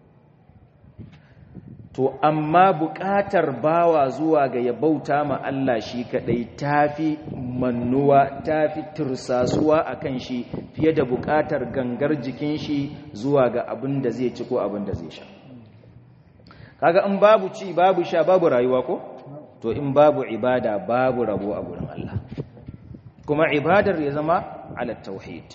to amma buƙatar bawa zuwa ga ya bauta ma Allah shi kadai tafi mannuwa tafi tursasuwa akan shi fiye da buƙatar gangar jikin shi zuwa ga abin da zai ci ko abin da zai sha kaga in babu ci babu sha babu rayuwa ko to in babu ibada babu rabo a gurin Allah kuma ibadar ya zama ala tauhid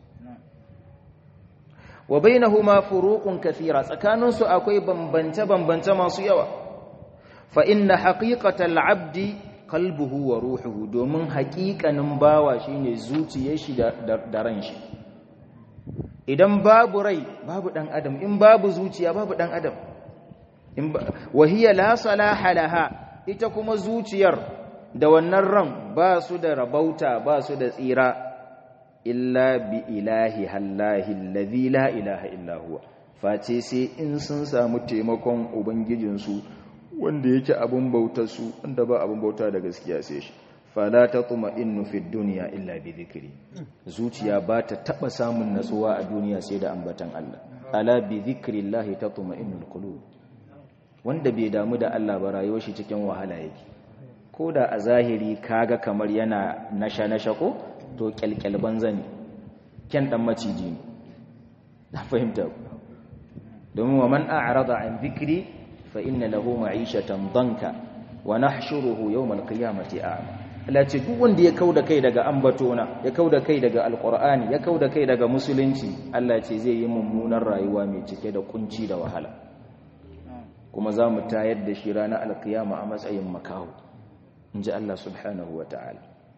wa bainahuma furuqun kathira tsakaninsu akwai bambance bambance masu yawa fa inna haqiqatal abdi qalbuhu wa ruhuhu domin haƙiƙanin bawa shine zuciyar shi da ran shi idan babu rai babu dan adam in babu zuciya babu dan adam in wa hiya la salaha laha ita kuma zuciyar da wannan ran ba su da rabauta ba su da tsira illa bi ilahi hallahi allazi la ilaha illa huwa face sai in sun samu taimakon ubangijinsu wanda yake abin bautar su wanda ba abin bauta da gaskiya sai shi fala tatma'innu fid dunya illa bi dhikri zuciya ba ta taba samun natsuwa a duniya sai da ambatan Allah ala bi dhikrillahi tatma'innul qulub wanda bai damu da Allah ba rayuwar shi cikin wahala yake ko da a zahiri kaga kamar yana nasha nasha ko to kyalkyal banza ne kyan dan maciji ne na fahimta domin wa man a'rada an dhikri fa inna lahu ma'ishatan danka wa nahshuruhu yawm al-qiyamati a'ma Allah ce duk wanda ya kauda kai daga ambatona ya kauda kai daga alqur'ani ya kauda kai daga musulunci Allah ce zai yi mummunar rayuwa mai cike da kunci da wahala kuma za mu tayar da shi ranar alkiyama a matsayin makaho inji Allah subhanahu wa ta'ala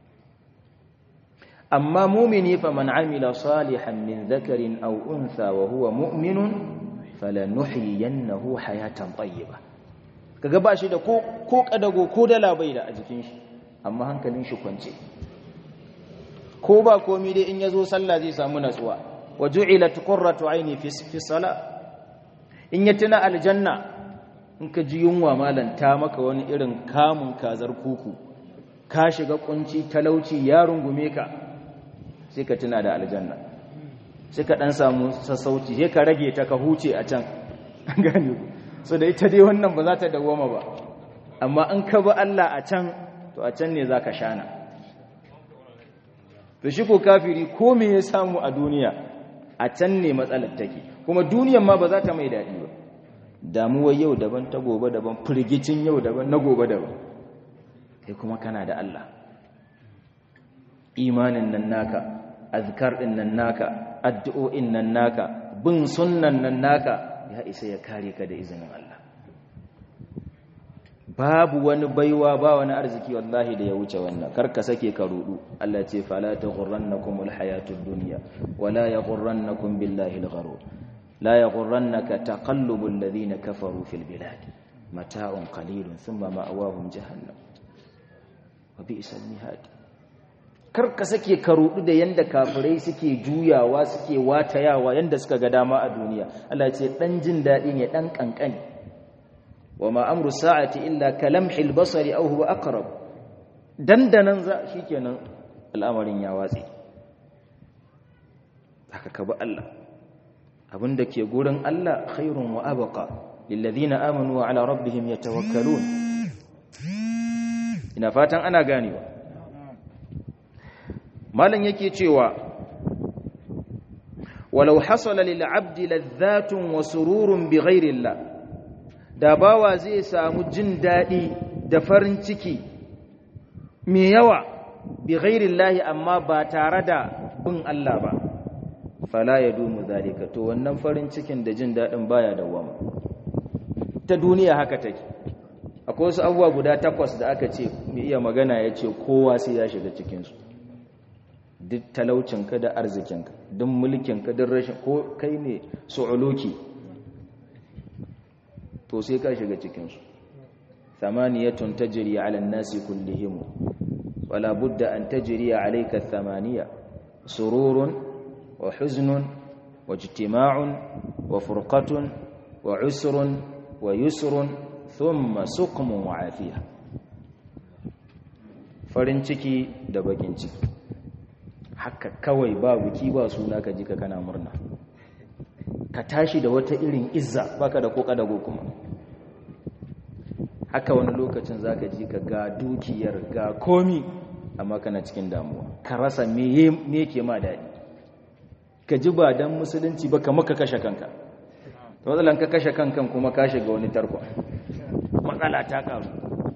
amma mumini fa man amila salihan min dhakarin aw untha wa huwa mu'minun falanuhyiyannahu hayatan tayyiba kaga ba shi da ko ko kadago ko dala bai da a jikin shi amma hankalin shi kwance ko ba komai dai in yazo sallah zai samu natsuwa wa ju'ilat qurratu aini fi fi salah in ya tuna aljanna in ka ji yunwa malanta maka wani irin kamun kazar kuku ka shiga kunci talauci ya rungume ka sai ka tuna da aljanna sai ka dan samu sassauci sai ka rage ta ka huce a can gane ku so da ita dai wannan ba za ta dawoma ba amma in ka bi Allah a can to a can ne za ka shana to shi ko kafiri ko me ya samu a duniya a can ne matsalar take kuma duniyan ma ba za ta mai daɗi ba damuwar yau daban ta gobe daban firgicin yau daban na gobe daban kai kuma kana da Allah imanin nan naka azkar din nan naka addu'o'in nan naka bin sunnan nan naka ya isa ya kare ka da izinin Allah babu wani baiwa ba wani arziki wallahi da ya wuce wannan karka sake ka rudu Allah ce fala taghurrannakumul hayatud dunya wala yaghurrannakum billahi al-gharur la yaghurrannaka taqallubul ladhina kafaru fil bilad mata'un qalilun thumma ma'awahum jahannam wa bi'sal mihad karka sake ka rudu da yanda kafirai suke juyawa suke watayawa yanda suka ga dama a duniya Allah ce dan jin dadi ne dan kankani وما أمر الساعة إلا كلمح البصر أو هو أقرب dandanan za shikenan al'amarin ya watsi haka ka bi Allah abinda ke gurin Allah khairun wa abqa lilladhina amanu wa ala rabbihim yatawakkalun ina fatan ana ganewa malan yake cewa walau hasala lil abdi ladhatun wa sururun bighairi Allah da bawa zai samu jin daɗi da farin ciki mai yawa bi ghairin lahi amma ba tare da bin Allah ba fala ya dumu zalika to wannan farin cikin da jin daɗin baya dawama ta duniya haka take akwai wasu abubuwa guda takwas da aka ce mai iya magana ya ce kowa sai ya shiga cikinsu duk talaucinka da arzikinka duk mulkinka duk rashin ko kai ne su'uluki to sai ka shiga cikinsu thamaniyatun tajri ala an-nasi kullihim wala budda an tajri alayka thamaniya sururun wa huznun wa ijtima'un wa furqatun wa usrun wa yusrun thumma suqmun wa afiya farin ciki da bakin ciki haka kawai ba buki ba suna ka ji ka kana murna ka tashi da wata irin izza baka da koka dago kuma haka wani lokacin zaka ji ka ga dukiyar ga komi amma kana cikin damuwa ka rasa me me ke ma dadi ka ji ba dan musulunci ba kamar ka kashe kanka to matsalan ka kashe kankan kuma ka shiga wani tarko matsala ta karu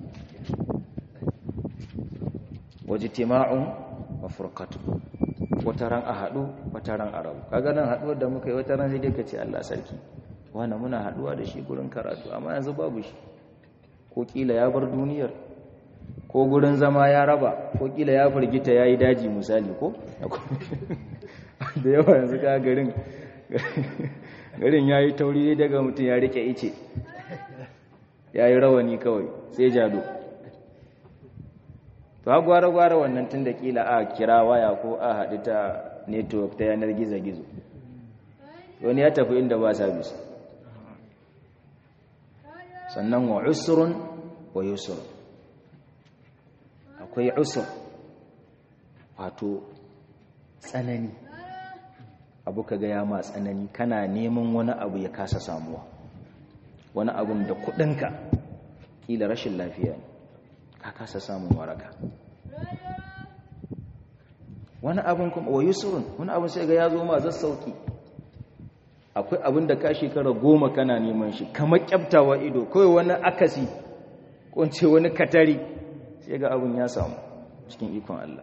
wajtima'un wa furqatun wataran a haɗu wataran a rabu kaga nan haɗuwar da muka yi wataran sai dai ka ce Allah sarki wani muna haɗuwa da shi gurin karatu amma yanzu babu shi ko kila ya bar duniyar ko gurin zama ya raba ko kila ya firgita ya yi daji misali ko da yawa yanzu ka garin garin ya yi tauri daga mutum ya rike ice ya yi rawani kawai sai jado to gwara-gwara wannan tun da kila a kira waya ko a haɗu ta network ta yanar gizo-gizo wani ya tafi inda ba sabis sannan wa usrun wa yusur akwai usur wato tsanani abu ka gaya ma tsanani kana neman wani abu ya kasa samuwa wani abun da kudinka kila rashin lafiya ne ka kasa samun waraka wani abun kuma wa yusurun wani abun sai ga ya zo ma zai sauki akwai abin da ka shekara goma kana neman shi kamar kyaftawa ido kawai wani akasi ko ce wani katari sai ga abin ya samu cikin ikon Allah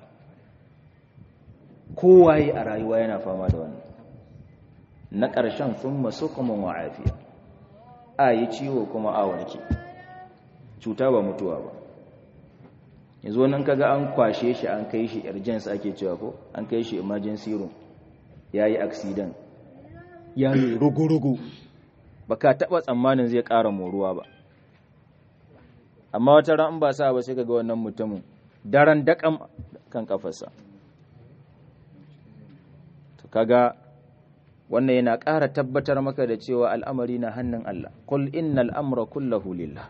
kowaye a rayuwa yana fama da wannan na ƙarshen sun masu kuma wa'afiya a yi ciwo kuma a warke cuta ba mutuwa ba yanzu wannan kaga an kwashe shi an kai shi urgence ake cewa ko an kai shi emergency room ya yi accident ya yi rugu-rugu ba ka taɓa tsammanin zai ƙara moruwa ba amma wata ran ba sa ba sai ga wannan mutumin daren daƙam kan kafarsa to kaga wannan yana ƙara tabbatar maka da cewa al'amari na hannun Allah qul innal amra kullahu lillah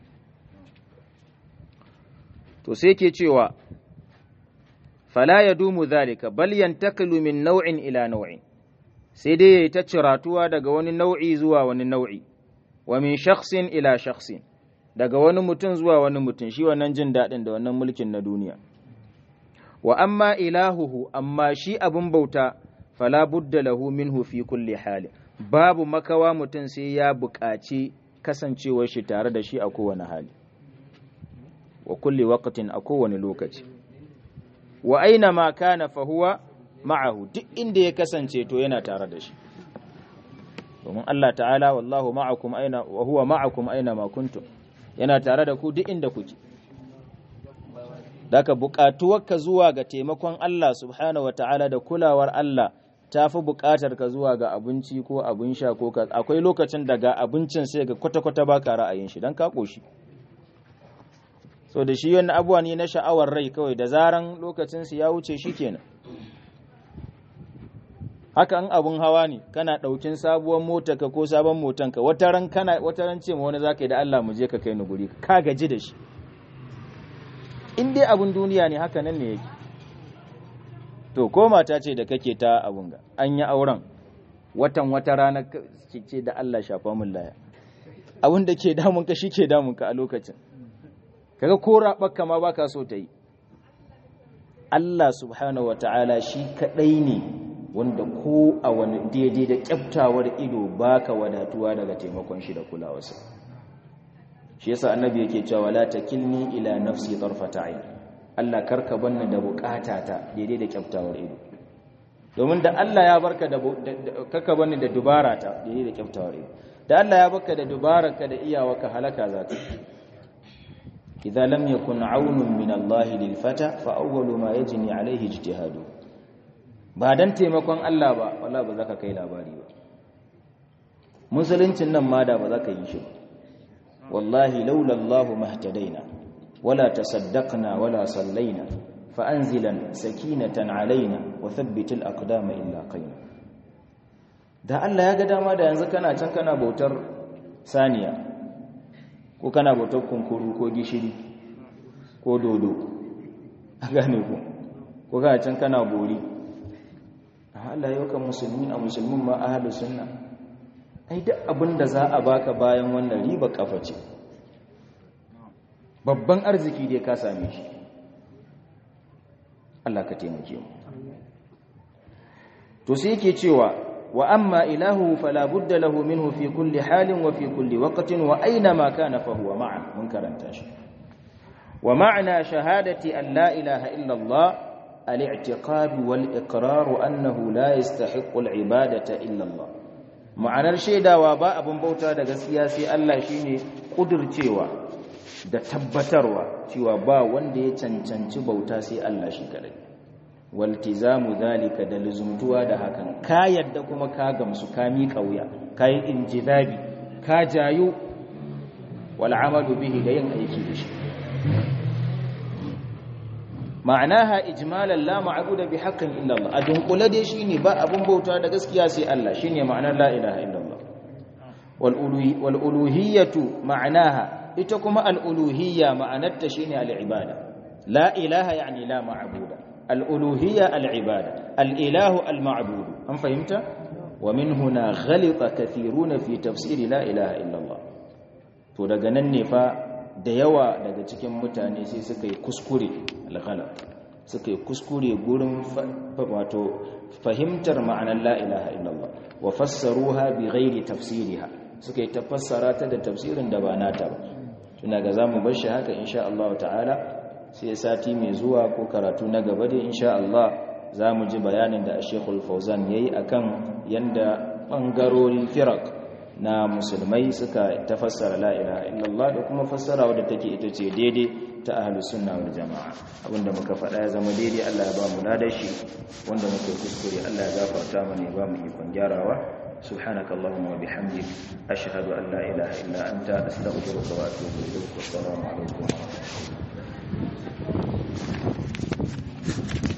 to sai ke cewa fala yadumu zalika bal yantaqilu min naw'in ila naw'in sai dai yayi ta ciratuwa daga wani nau'i zuwa wani nau'i wa min shakhsin ila shakhsin daga wani mutum zuwa wani mutum shi wannan jin daɗin da wannan mulkin na duniya wa amma ilahuhu amma shi abin bauta fala budda lahu minhu fi kulli hali babu makawa mutum sai ya buƙaci kasancewar shi tare da shi a kowane hali wa kulli waqtin a kowane lokaci wa aina ma kana fa huwa ma'ahu duk inda ya kasance to yana tare da shi domin Allah ta'ala wallahu ma'akum aina wa huwa ma'akum aina ma kuntum yana tare da ku duk inda kuke daga buƙatuwarka zuwa ga taimakon Allah subhanahu wata'ala da kulawar Allah ta fi buƙatar ka zuwa ga abinci ko abin sha ko ka akwai lokacin daga abincin sai ga kwata-kwata ba ka ra'ayin shi don ka ƙoshi so da shi wani abuwa ne na sha'awar rai kawai da zaran lokacin su ya wuce shi kenan haka in abun hawa ne kana ɗaukin sabuwar mota ka ko sabon motanka wata ran kana wata ran ce ma wani zaka yi da Allah mu je ka kai ni guri ka gaji da shi in dai abun duniya ne haka nan ne yake to ko mata ce da kake ta abun ga an yi auren watan wata rana ce da Allah shafa mun laya abun da ke damun ka ke damun ka a lokacin kaga ko rabakka ma baka so ta yi Allah subhanahu wataala shi kadai ne wanda ko a wani daidai da kyaftawar ido baka wadatuwa daga taimakon shi da kulawarsa shi yasa annabi yake cewa la takilni ila nafsi tarfata ayn Allah karka banni da bukatata daidai da kyaftawar ido domin da Allah ya barka da karka banni da dubara ta daidai da kyaftawar ido da Allah ya barka da dubararka da iyawarka halaka zaka idza lam yakun aunun min Allah lil fata fa awwalu ma yajni alayhi ijtihadu ba dan taimakon Allah ba wallahi ba zaka kai labari ba musuluncin nan ma da ba zaka yi shi ba والله لولا الله ما اهتدينا ولا تصدقنا ولا صلينا فأنزلا سكينة علينا وثبت الأقدام إلا قينا da Allah ya ga dama da yanzu kana can kana bautar saniya ko kana bautar kunkuru ko gishiri ko dodo a gane ku ko kana can kana bori Allah yau kan musulmi a musulmin ma ahlus sunna ai duk abin da za a baka bayan wannan riba kafa ce babban arziki dai ka same shi Allah ka taimake mu to sai yake cewa wa amma ilahu fala budda lahu minhu fi kulli halin wa fi kulli waqtin wa aina ma kana fa huwa ma'a mun karanta shi wa ma'na shahadati an la ilaha illa Allah al-i'tiqad wal iqrar annahu la yastahiqqu al-ibadata illa Allah ma'anar shaidawa ba abin bauta da gaskiya sai Allah shine kudurcewa da tabbatarwa cewa ba wanda ya cancanci bauta sai Allah shi kadai waltizamu zalika da luzumtuwa da hakan ka yadda kuma ka gamsu ka miƙa wuya ka yi injidabi ka jayu wal amalu bihi da yin aiki da shi ma'anaha ijmalan la ma'budu bi haqqin illa Allah adun kula dai shine ba abun bauta da gaskiya sai Allah shine ma'anar la ilaha illa Allah wal uluhi wal uluhiyatu ma'anaha ita kuma al uluhiyya ma'anarta shine al ibada la ilaha yani la ma'budu al uluhiyya al ibada al ilahu al ma'budu an fahimta wa min huna ghalita kathiruna fi tafsir la ilaha illa Allah to daga nan ne fa da yawa daga cikin mutane sai suka yi kuskure alghalat suka yi kuskure gurin wato fahimtar ma'anar la ilaha illallah wa fassaruha bi ghairi tafsiriha suka yi tafassara ta da tafsirin da ba nata ba tuna ga zamu bar shi haka insha Allah ta'ala sai sati mai zuwa ko karatu na gaba da insha Allah zamu ji bayanin da Sheikhul Fauzan yayi akan yanda bangarorin firaq na musulmai suka tafassara la ilaha illallah da kuma fassara wadda take ita ce daidai ta ahlus sunna wal jamaa abinda muka faɗa ya zama daidai Allah ya ba mu ladashi wanda muke kuskure Allah ya gafarta mana ya ba mu ikon gyarawa سبحانك اللهم وبحمدك أشهد أن لا إله إلا أنت أستغفرك وأتوب إليك والسلام عليكم ورحمة الله